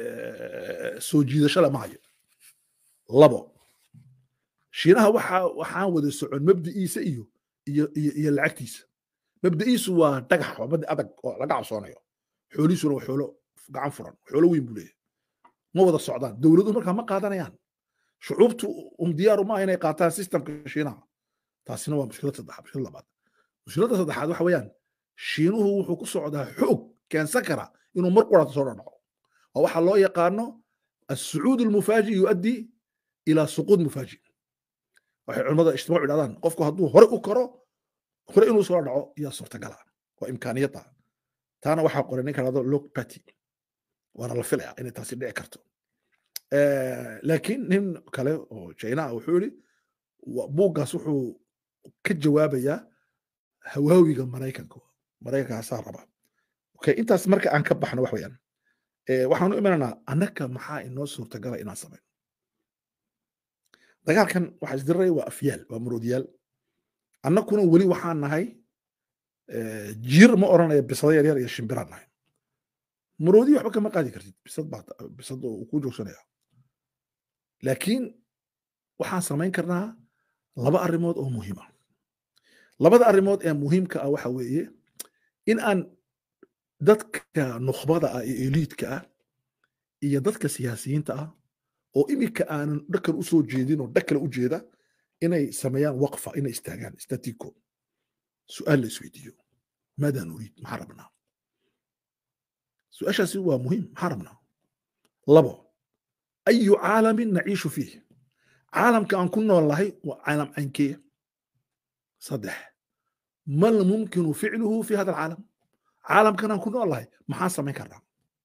soo jiidasho le ma hayo labo shiinaha waxa waxaan wada socon mabdi'iisa iyo iyo iyo iyo lacagtiisa mabda'iisu waa dhagax waa mabda adag oo laga cabsoonayo xoolihiisuna waa xoolo gacan furan xoolo weyn buu leeyahay ma wada socdaan dowladuhu markaa ma qaadanayaan shucuubtu um diyaaru maaha inay qaataan systemka shiinaha taasina waa mushkilad saddexaad mushkilad labaad mushkiladda saddexaad waxa weeyaan shiinuhu wuxuu ku socdaa xoog keensan kara inuu mar quraata soo dhadhaco waa waxaa loo yaqaano السعود المفاجئ يؤدي الى سقوط مفاجئ waxay culimada ijtimaacu idhahdaan qofku hadduu hore u karo hore inuu soo dhaco yaa suurtagala waa imkaaniyadda taana waxaa qoray ninka dhahdo lok pati waana la filaya inay taasi dhici karto laakiin nin kale oo china ah wuxuu yidhi buuggaas wuxuu ka jawaabayaa hawaawiga maraykanka maraykankaasaa raba okay intaas marka aan ka baxno wax weeyaan waxaanu imanaynaa annaka maxaa inoo suurtagala inaan samayno dagaalkan waxa isdiray waa afyaal waa muroodiyaal annakuna weli waxaan nahay jiir ma oranaya bisado yaryar iyo shimbiraan nahay muroodi waxba kama qaadi kartid bisad baa bisad uu ku joogsanaya laakiin waxaan samayn karnaa laba arrimood oo muhiima labada arrimood ee muhiimka ah waxa weeye in aan dadka nukhbada ah ee eliidka ah iyo dadka siyaasiyiinta ah oo iminka aanan dhakan u soo jeedin oo dhag kale u jeeda inay sameeyaan waqfa inay istaagaan statico su-aal la isweydiiyo maadaa nuriid maxaa rabnaa su-aashaasi waa muhiim maxaa rabnaa labo ayu caalamin naciishu fiih caalamka aan ku nool nahay waa caalam caynkeya saddex mal mumkinu ficluhu fi hada alcaalam caalamkan aan ku nool nahay maxaan samayn karnaa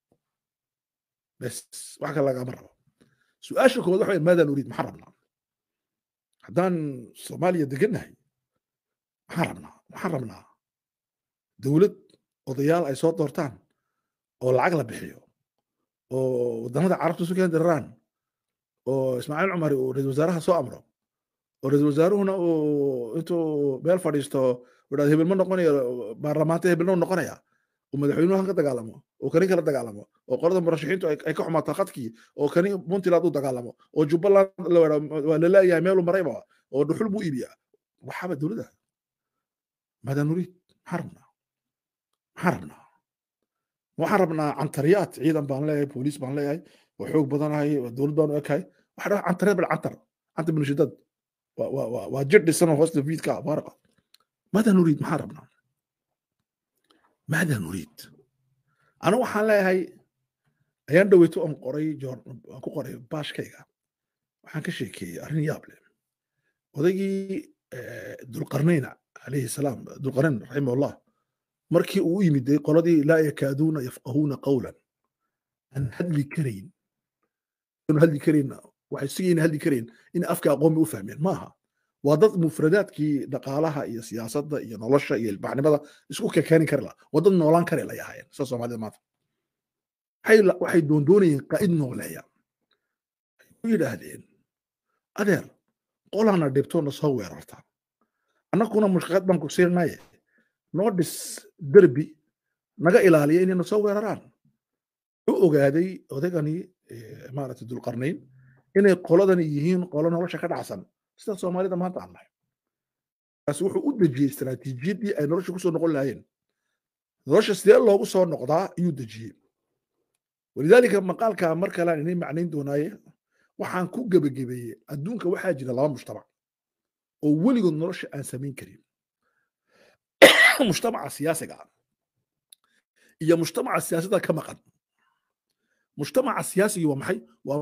bes wax kale lagama rabo su-aasha koowaad waxa maadaa nuriid maxaan rabnaa haddaan soomaaliya degannahay maxaan rabnaa waxaan rabnaa dowlad odayaal ay soo doortaan oo lacag la bixiyo oo wadannada carabta isu keen diraraan oo ismaaciil cumari uu ra-isul wasaaraha soo amro oo ra-isul wasaaruhuna uu intuu meel fadhiisto idhahdo hebel ma noqonayo baarlamaanta hebelna u noqonaya oo madaxweynuhu han ka dagaalamo oo kani kala dagaalamo oo qolada murashaxiintu ay ka xumaato khadkii oo kani puntland u dagaalamo oo jubbaland waa la leeyahay meelu marayba oo dhuxul buu iibiyaa waxaaba dowladda maadaa nuriid maxaan rabnaa maxaan rabnaa waxaan rabnaa cantariyaad ciidan baan leeyahay booliis baan leeyahay oo xoog badanahay oo dowlad baan u ekahay waxaa dhaha cantariyaad bal cantar cantar binashidad waa jir dhisan oo hoosta fiidka baaraqa maadaa nuriid maxaan rabnaa maadaa nuriid anigu waxaan leeyahay ayaan dhoweyto oon qoray aan ku qoray baashkayga waxaan ka sheekeeyey arrin yaab leh odaygii dulqarnayn calayhi salaam dulqarnayn raximahullah markii uu u yimiday qoladii laa yakaaduuna yafqahuuna qawlan aan hadli karayn hadli karayn waxay sigayna hadli karayn in afka aqoon bay u fahmeen maaha waa dad mufradaadkii dhaqaalaha iyo siyaasadda iyo nolosha iyo ilbaxnimada isku kekeenin kari laha waa dad noolaan kari lay ahaayeen sida soomaalida maanta waxay doondoonayeen qaa'id nooleeya u yidhaahdeen adeer qolana dhibtoona soo weerarta annaguna mushqaad baan ku siirnaye noo dhis derbi naga ilaaliya inayna soo weeraraan u ogaaday odaygani maaragtay dulqarnayn inay qoladani yihiin qolo nolosha ka dhacsan sida soomaalida maanta aan nahay kaasi wuxuu u dejiyey istaraatiijiyaddii ay nolosha kusoo noqon lahaayeen nolosha sidee loogu soo noqdaa ayuu dejiyey walidaalika maqaalka mar kalean inay macnayn doonaaye waxaan ku gebagabeeyey adduunka waxaa jira laba mujtamac oo weligood nolosha aan samayn karin mujtamaca siyaasiga ah iyo mujtamaca siyaasadda ka maqan mujtamaca siyaasigii waa maxay waa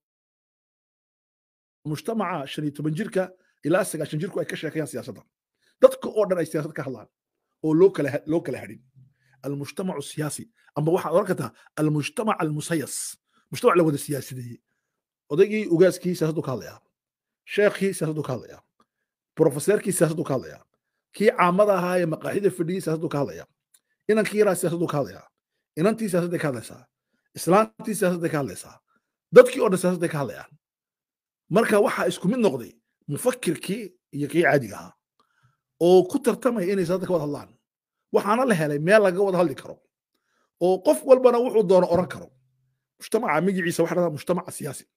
mujtamaca shan iyo toban jirka ilaa sagaashan jirku ay ka sheekayaan siyaasadda dadka oo dhan ay siyaasad ka hadlaan oo loo kala loo kala hadhin almujtamacu siyaasi amba waxaad oran kartaa almujtamac almusayas mujtamac la wada siyaasideeyey odaygii ugaaskii siyaasaddu ka hadlayaa sheekhii siyaasaddu ka hadlayaa profeseerkii siyaasaddu ka hadlayaa kii caamada ahaa ee maqaaxida fadhiyey siyaasaddu ka hadlayaa inankii yaraa siyaasaddu ka hadlayaa inantii siyaasadday ka hadlaysaa islaantii siyaasadday ka hadlaysaa dadkii oo dhan siyaasadday ka hadlayaan marka waxaa isku mid noqday mufakirkii iyo kii caadiga ahaa oo ku tartamaya inay siyaasadda ka wada hadlaan waxaana la helay meel laga wada hadli karo oo qof walbana wuxuu doono oran karo mujtamaca magiciisa waxa dhahdaa mujtamaca siyaasi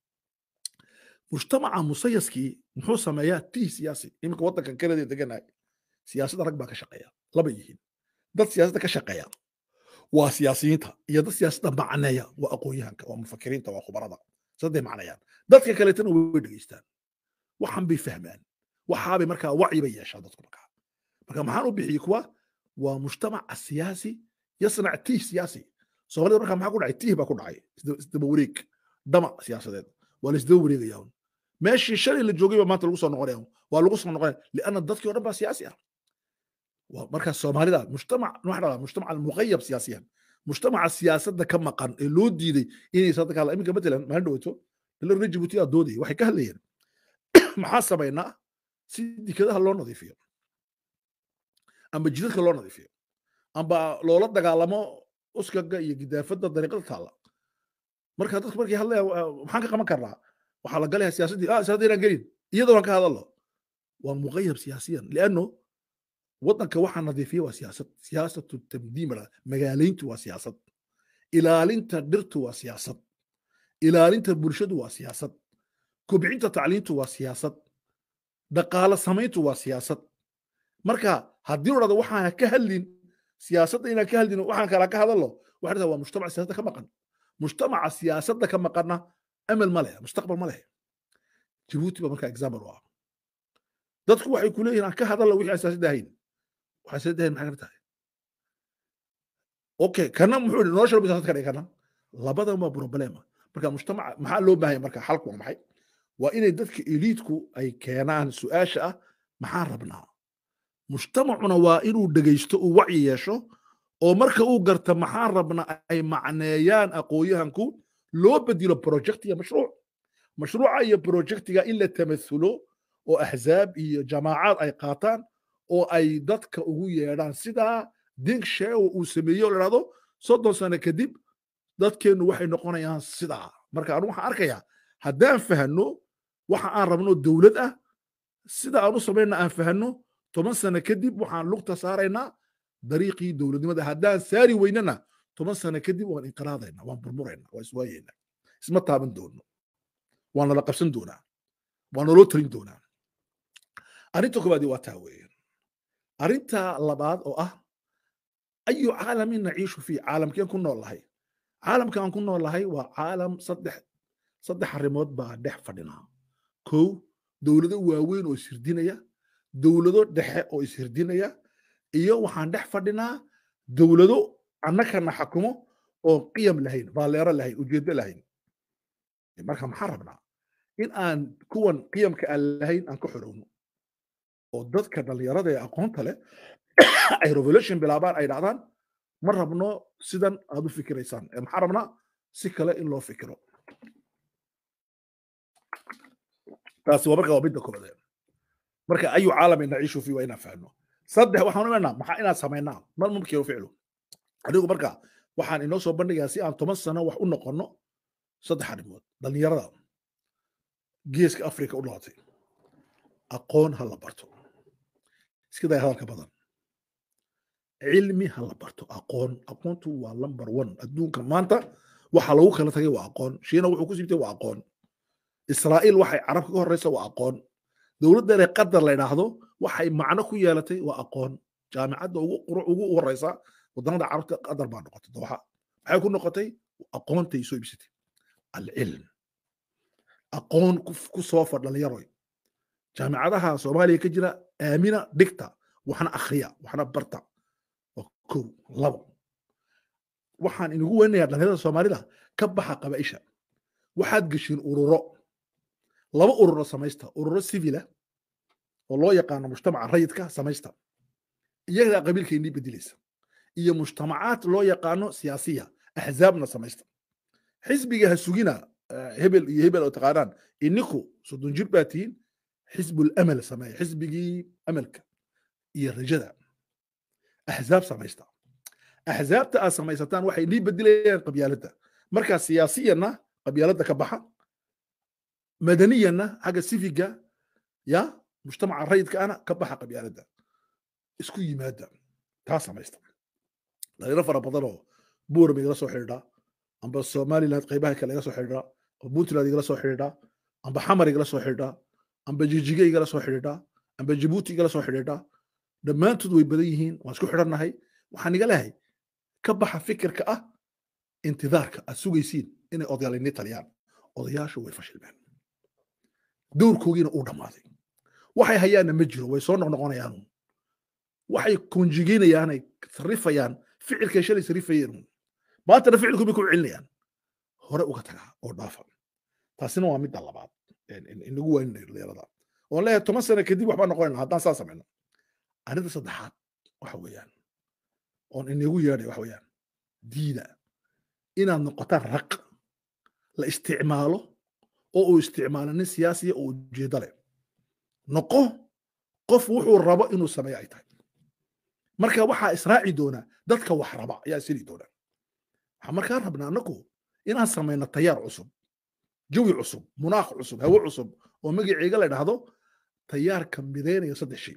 mujtamaca musayaskii muxuu sameeyaa tii siyaasi iminka waddankan kanada deganahay siyaasadda rag baa ka shaqeeya laba yihiin dad siyaasadda ka shaqeeya waa siyaasiyiinta iyo dad siyaasadda macneeya waa aqoonyahanka waa mufakiriinta waa khubarada sadday macneeyaan dadka kaleetana way dhegeystaan waxan bay fahmaan waxaabay markaa wacyi bay yeeshaan dadku markaa marka maxaan u bixiyey kuwa waa mujtamaca siyaasi yasnac tiih siyaasi soomaalida markaa maxaa ku dhacay tiih baa ku dhacay isdaba wareeg damac siyaasadeed waa la isdaba wareegaya un meeshii shalay la joogay baa maanta lagu soo noqonaya waa lagu soo noqonaya lianna dadkii o dhan baa siyaasi ah markaa soomaalida mujtamac waxa dhahdaa mujtamac almuqayab siyaasiyan mujtamaca siyaasadda ka maqan ee loo diiday inay siyaasadda ka hadlaan iminka matalan maalin dhawaato dala reer jibuuti aa doodaya waxay ka hadlayeen maxaa samaynaa si dikadaha loo nadiifiyo amba jidadka loo nadiifiyo amba loola dagaalamo uskaga iyo gidaafadda dariiqada taalla marka dadku markay hadlayaan maxaan ka qaban karnaa waxaa la galaya siyaasaddii ah siyaasadda inaan gelin iyadoo aan ka hadalno waa muqayab siyaasiyan lianno waddanka waxaa nadiifiya waa siyaasad siyaasatu tamdiim magaalayntu waa siyaasad ilaalinta dhirtu waa siyaasad ilaalinta bulshadu waa siyaasad kobcinta tacliintu waa siyaasad dhaqaalo samayntu waa siyaasad marka haddii la dhahdo waxaan ka hadlin siyaasadda inaan ka hadlin waxaan kala ka hadalno waxay dhahdaa waa mujtamac siyaasadda ka maqan mujtamaca siyaasadda ka maqanna amal ma leh mustaqbal ma leh jabuuti ba marka example u ah dadku waxay ku leeyihin aan ka hadalla wixii asaasadda ahayn waxaa asaasadda ahayn maxay ka tahay okay kana muxuu yidhi nolosha labi ka dhigay kana labadan waa problema marka mujtamaca maxaa loo baahanya marka xalku waa maxay waa inay dadka eliidku ay keenaan su-aasha ah maxaan rabnaa mujtamacuna waa inuu dhegaysto uu wacyi yeesho oo marka uu garta maxaan rabnaa ay macneeyaan aqoonyahanku loo bedilo project iyo mashruuc mashruuca iyo projectiga in la tamathulo oo axzaab iyo jamaacaad ay qaataan oo ay dadka ugu yeedhaan sidaa dink sheewo uu sameeyo la dhahdo soddon sano kadib dadkeennu waxay noqonayaan sidaa marka anu waxaan arkayaa haddaan fahanno waxa aan rabno dowlad ah sida aan u samayna aan fahanno toban sano kadib waxaan lugta saaraynaa dariiqii dowladnimada haddaan saari weynana toban sano kadib waan inqiraadayna waan burmurayna waan iswaayayna isma taaban doono waan nala qabsan doonaa waan naloo talin doonaa arrinta koobaadi waa taa weeye arrinta labaad oo ah ayu caalamin naciishu fii caalamkeen ku nool lahay caalamka aan ku nool lahay waa caalam saddex saddex arrimood baa dhex fadhinaa kow dowlado waaweyn oo ishirdinaya dowlado dhexe oo ishirdinaya iyo waxaan dhex fadhinaa dowlado annakana xakumo oo qiyam lahayn baalleero lahayn ujeeddo lahayn marka maxaan rabnaa in aan kuwan qiyamka aan lahayn aan ka xorowno oo dadka dhallinyarada ee aqoonta leh ay revolution bilaabaan ay dhacdaan ma rabno sidan aad u fikiraysaan maxaan rabnaa si kale in loo fikiro taasi waa marka waa midda koobaad marka ayu caalamin naciishu fi waa inaan fahno saddex waxaan imanaa maxaa inaan samaynaa mal mumkinu ficlu adigu marka waxaan inoo soo bandhigaa si aan toban sano wax u noqonno saddex arrimood dhallinyarada geeska afrika u dhalatay aqoon ha la barto iska day hadalka badan cilmi ha la barto aqoon aqoontu waa number one adduunka maanta waxa lagu kala tagay waa aqoon shiina wuxuu ku siibtay waa aqoon israa'iil waxay carabka ka horreysa waa aqoon dowladdeere qadar la idhaahdo waxay macno ku yeelatay waa aqoon jaamicadda ugu horeysa wadannada carabta qadar baa noqotay dooxa maxay ku noqotay aqoontay soo ibsatay alcilm aqoon ku soo far dhallinyaroy jaamicadaha soomaaliya ka jira aamina dhigta waxna akhriya waxna barta waa kow labo waxaan inagu weynayaa dhallinyarada soomaalida ka baxa qabaa'isha waxaad geshiin ururo laba ururo samaysta ururo civila oo loo yaqaano mujtamaca rayidka samaysta iyagaa qabiilka inii bedelaysa iyo mujtamacaad loo yaqaano siyaasiya axzaabna samaysta xisbiga ha sugina hebel iyo hebel oo taqaanaan ininku soddon jir baa tihiin xisbul amal sameeya xisbigii amalka iyo rajada axzaab samaysta axzaabta aad samaysataan waxay nii bedelayaan qabyaaladda markaa siyaasiyanna qabyaaladda ka baxa madaniyanna xagga sifiga ya mujtamaca rayidka ana ka baxa qabyaaladda isku yimaada taa samaysta dhalinyaro fara badan oo buurama igala soo xidhiidha amba somaliland qaybaha kale igala soo xidhiidha amba puntland igala soo xidhiidha amba xamar igala soo xidhiidha amba jijige igala soo xidhiidha amba jabuuti igala soo xidhiidha dhammaantood way badan yihiin waan isku xidhannahay waxaan iga lehay ka baxa fikirka ah intidaarka aad sugaysiin inay odayaal ini taliyaan odayaashu way fashilmeen dowrkoogiina uu dhammaaday waxay hayaanna ma jiro way soo noqnoqonayaan waxay konjigeynayaanay sarifayaan ficilkay shalay sarifayeen maantana ficilku bay ku celinayaan hore uga tagaa oo dhaafa taasina waa midda labaad inagu wayninayo dhalinyarada oon leeyahay toban sano kadib waxbaa noqonayna haddaan saa samayno arrinta saddexaad waxa weeyaan oon inagu yeedhay waxa weeyaan diida inaad noqotaan raq la isticmaalo oo uu isticmaalo nin siyaasiya oo ujeeddo leh noqo qof wuxuu rabo inuu sameeyo ay tahay marka waxaa israaci doona dadka wax raba ayaa isiri doona waxaan markaa rabnaa anaku inaan samayno tayaar cusub jawi cusub munaaq cusub hawo cusub oo magaceega la dhahdo tayaarka midaynaya saddex shay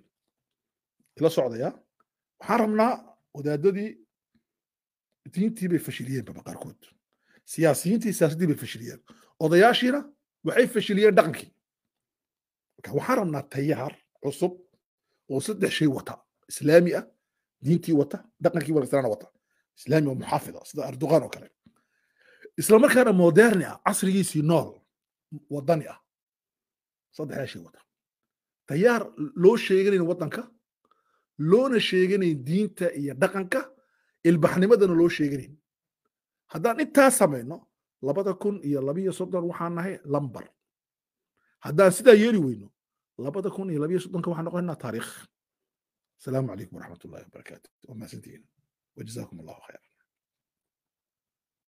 ila socdaya waxaan rabnaa wadaadadii diintii bay fashiliyeenbaba qaarkood siyaasiyiintii siyaasaddii bay fashiliyeen odayaashiina waxay fashiliyeen dhaqankii marka waxaan rabnaa tayaar cusub oo saddex shay wata islaami ah diintii wata dhaqankii wanaagsanana wata islaami oo muxaafida sida erdogan oo kale isla markaana moderni ah casrigiisii nool wadani ah saddexdaa shay wata tayaar loo sheeganayn waddanka loona sheeganayn diinta iyo dhaqanka ilbaxnimadana loo sheeganayn haddaan intaa samayno labada kun iyo labiyo soddon waxaan nahay lambar haddaan sidaa yeeli weyno labada kun iyo labiyo soddonka waxaan noqonaynaa taariikh asalaamu calaykum waraxmat ullahi wabarakaatu waa mahadsantihiin wajazakum allahu khayra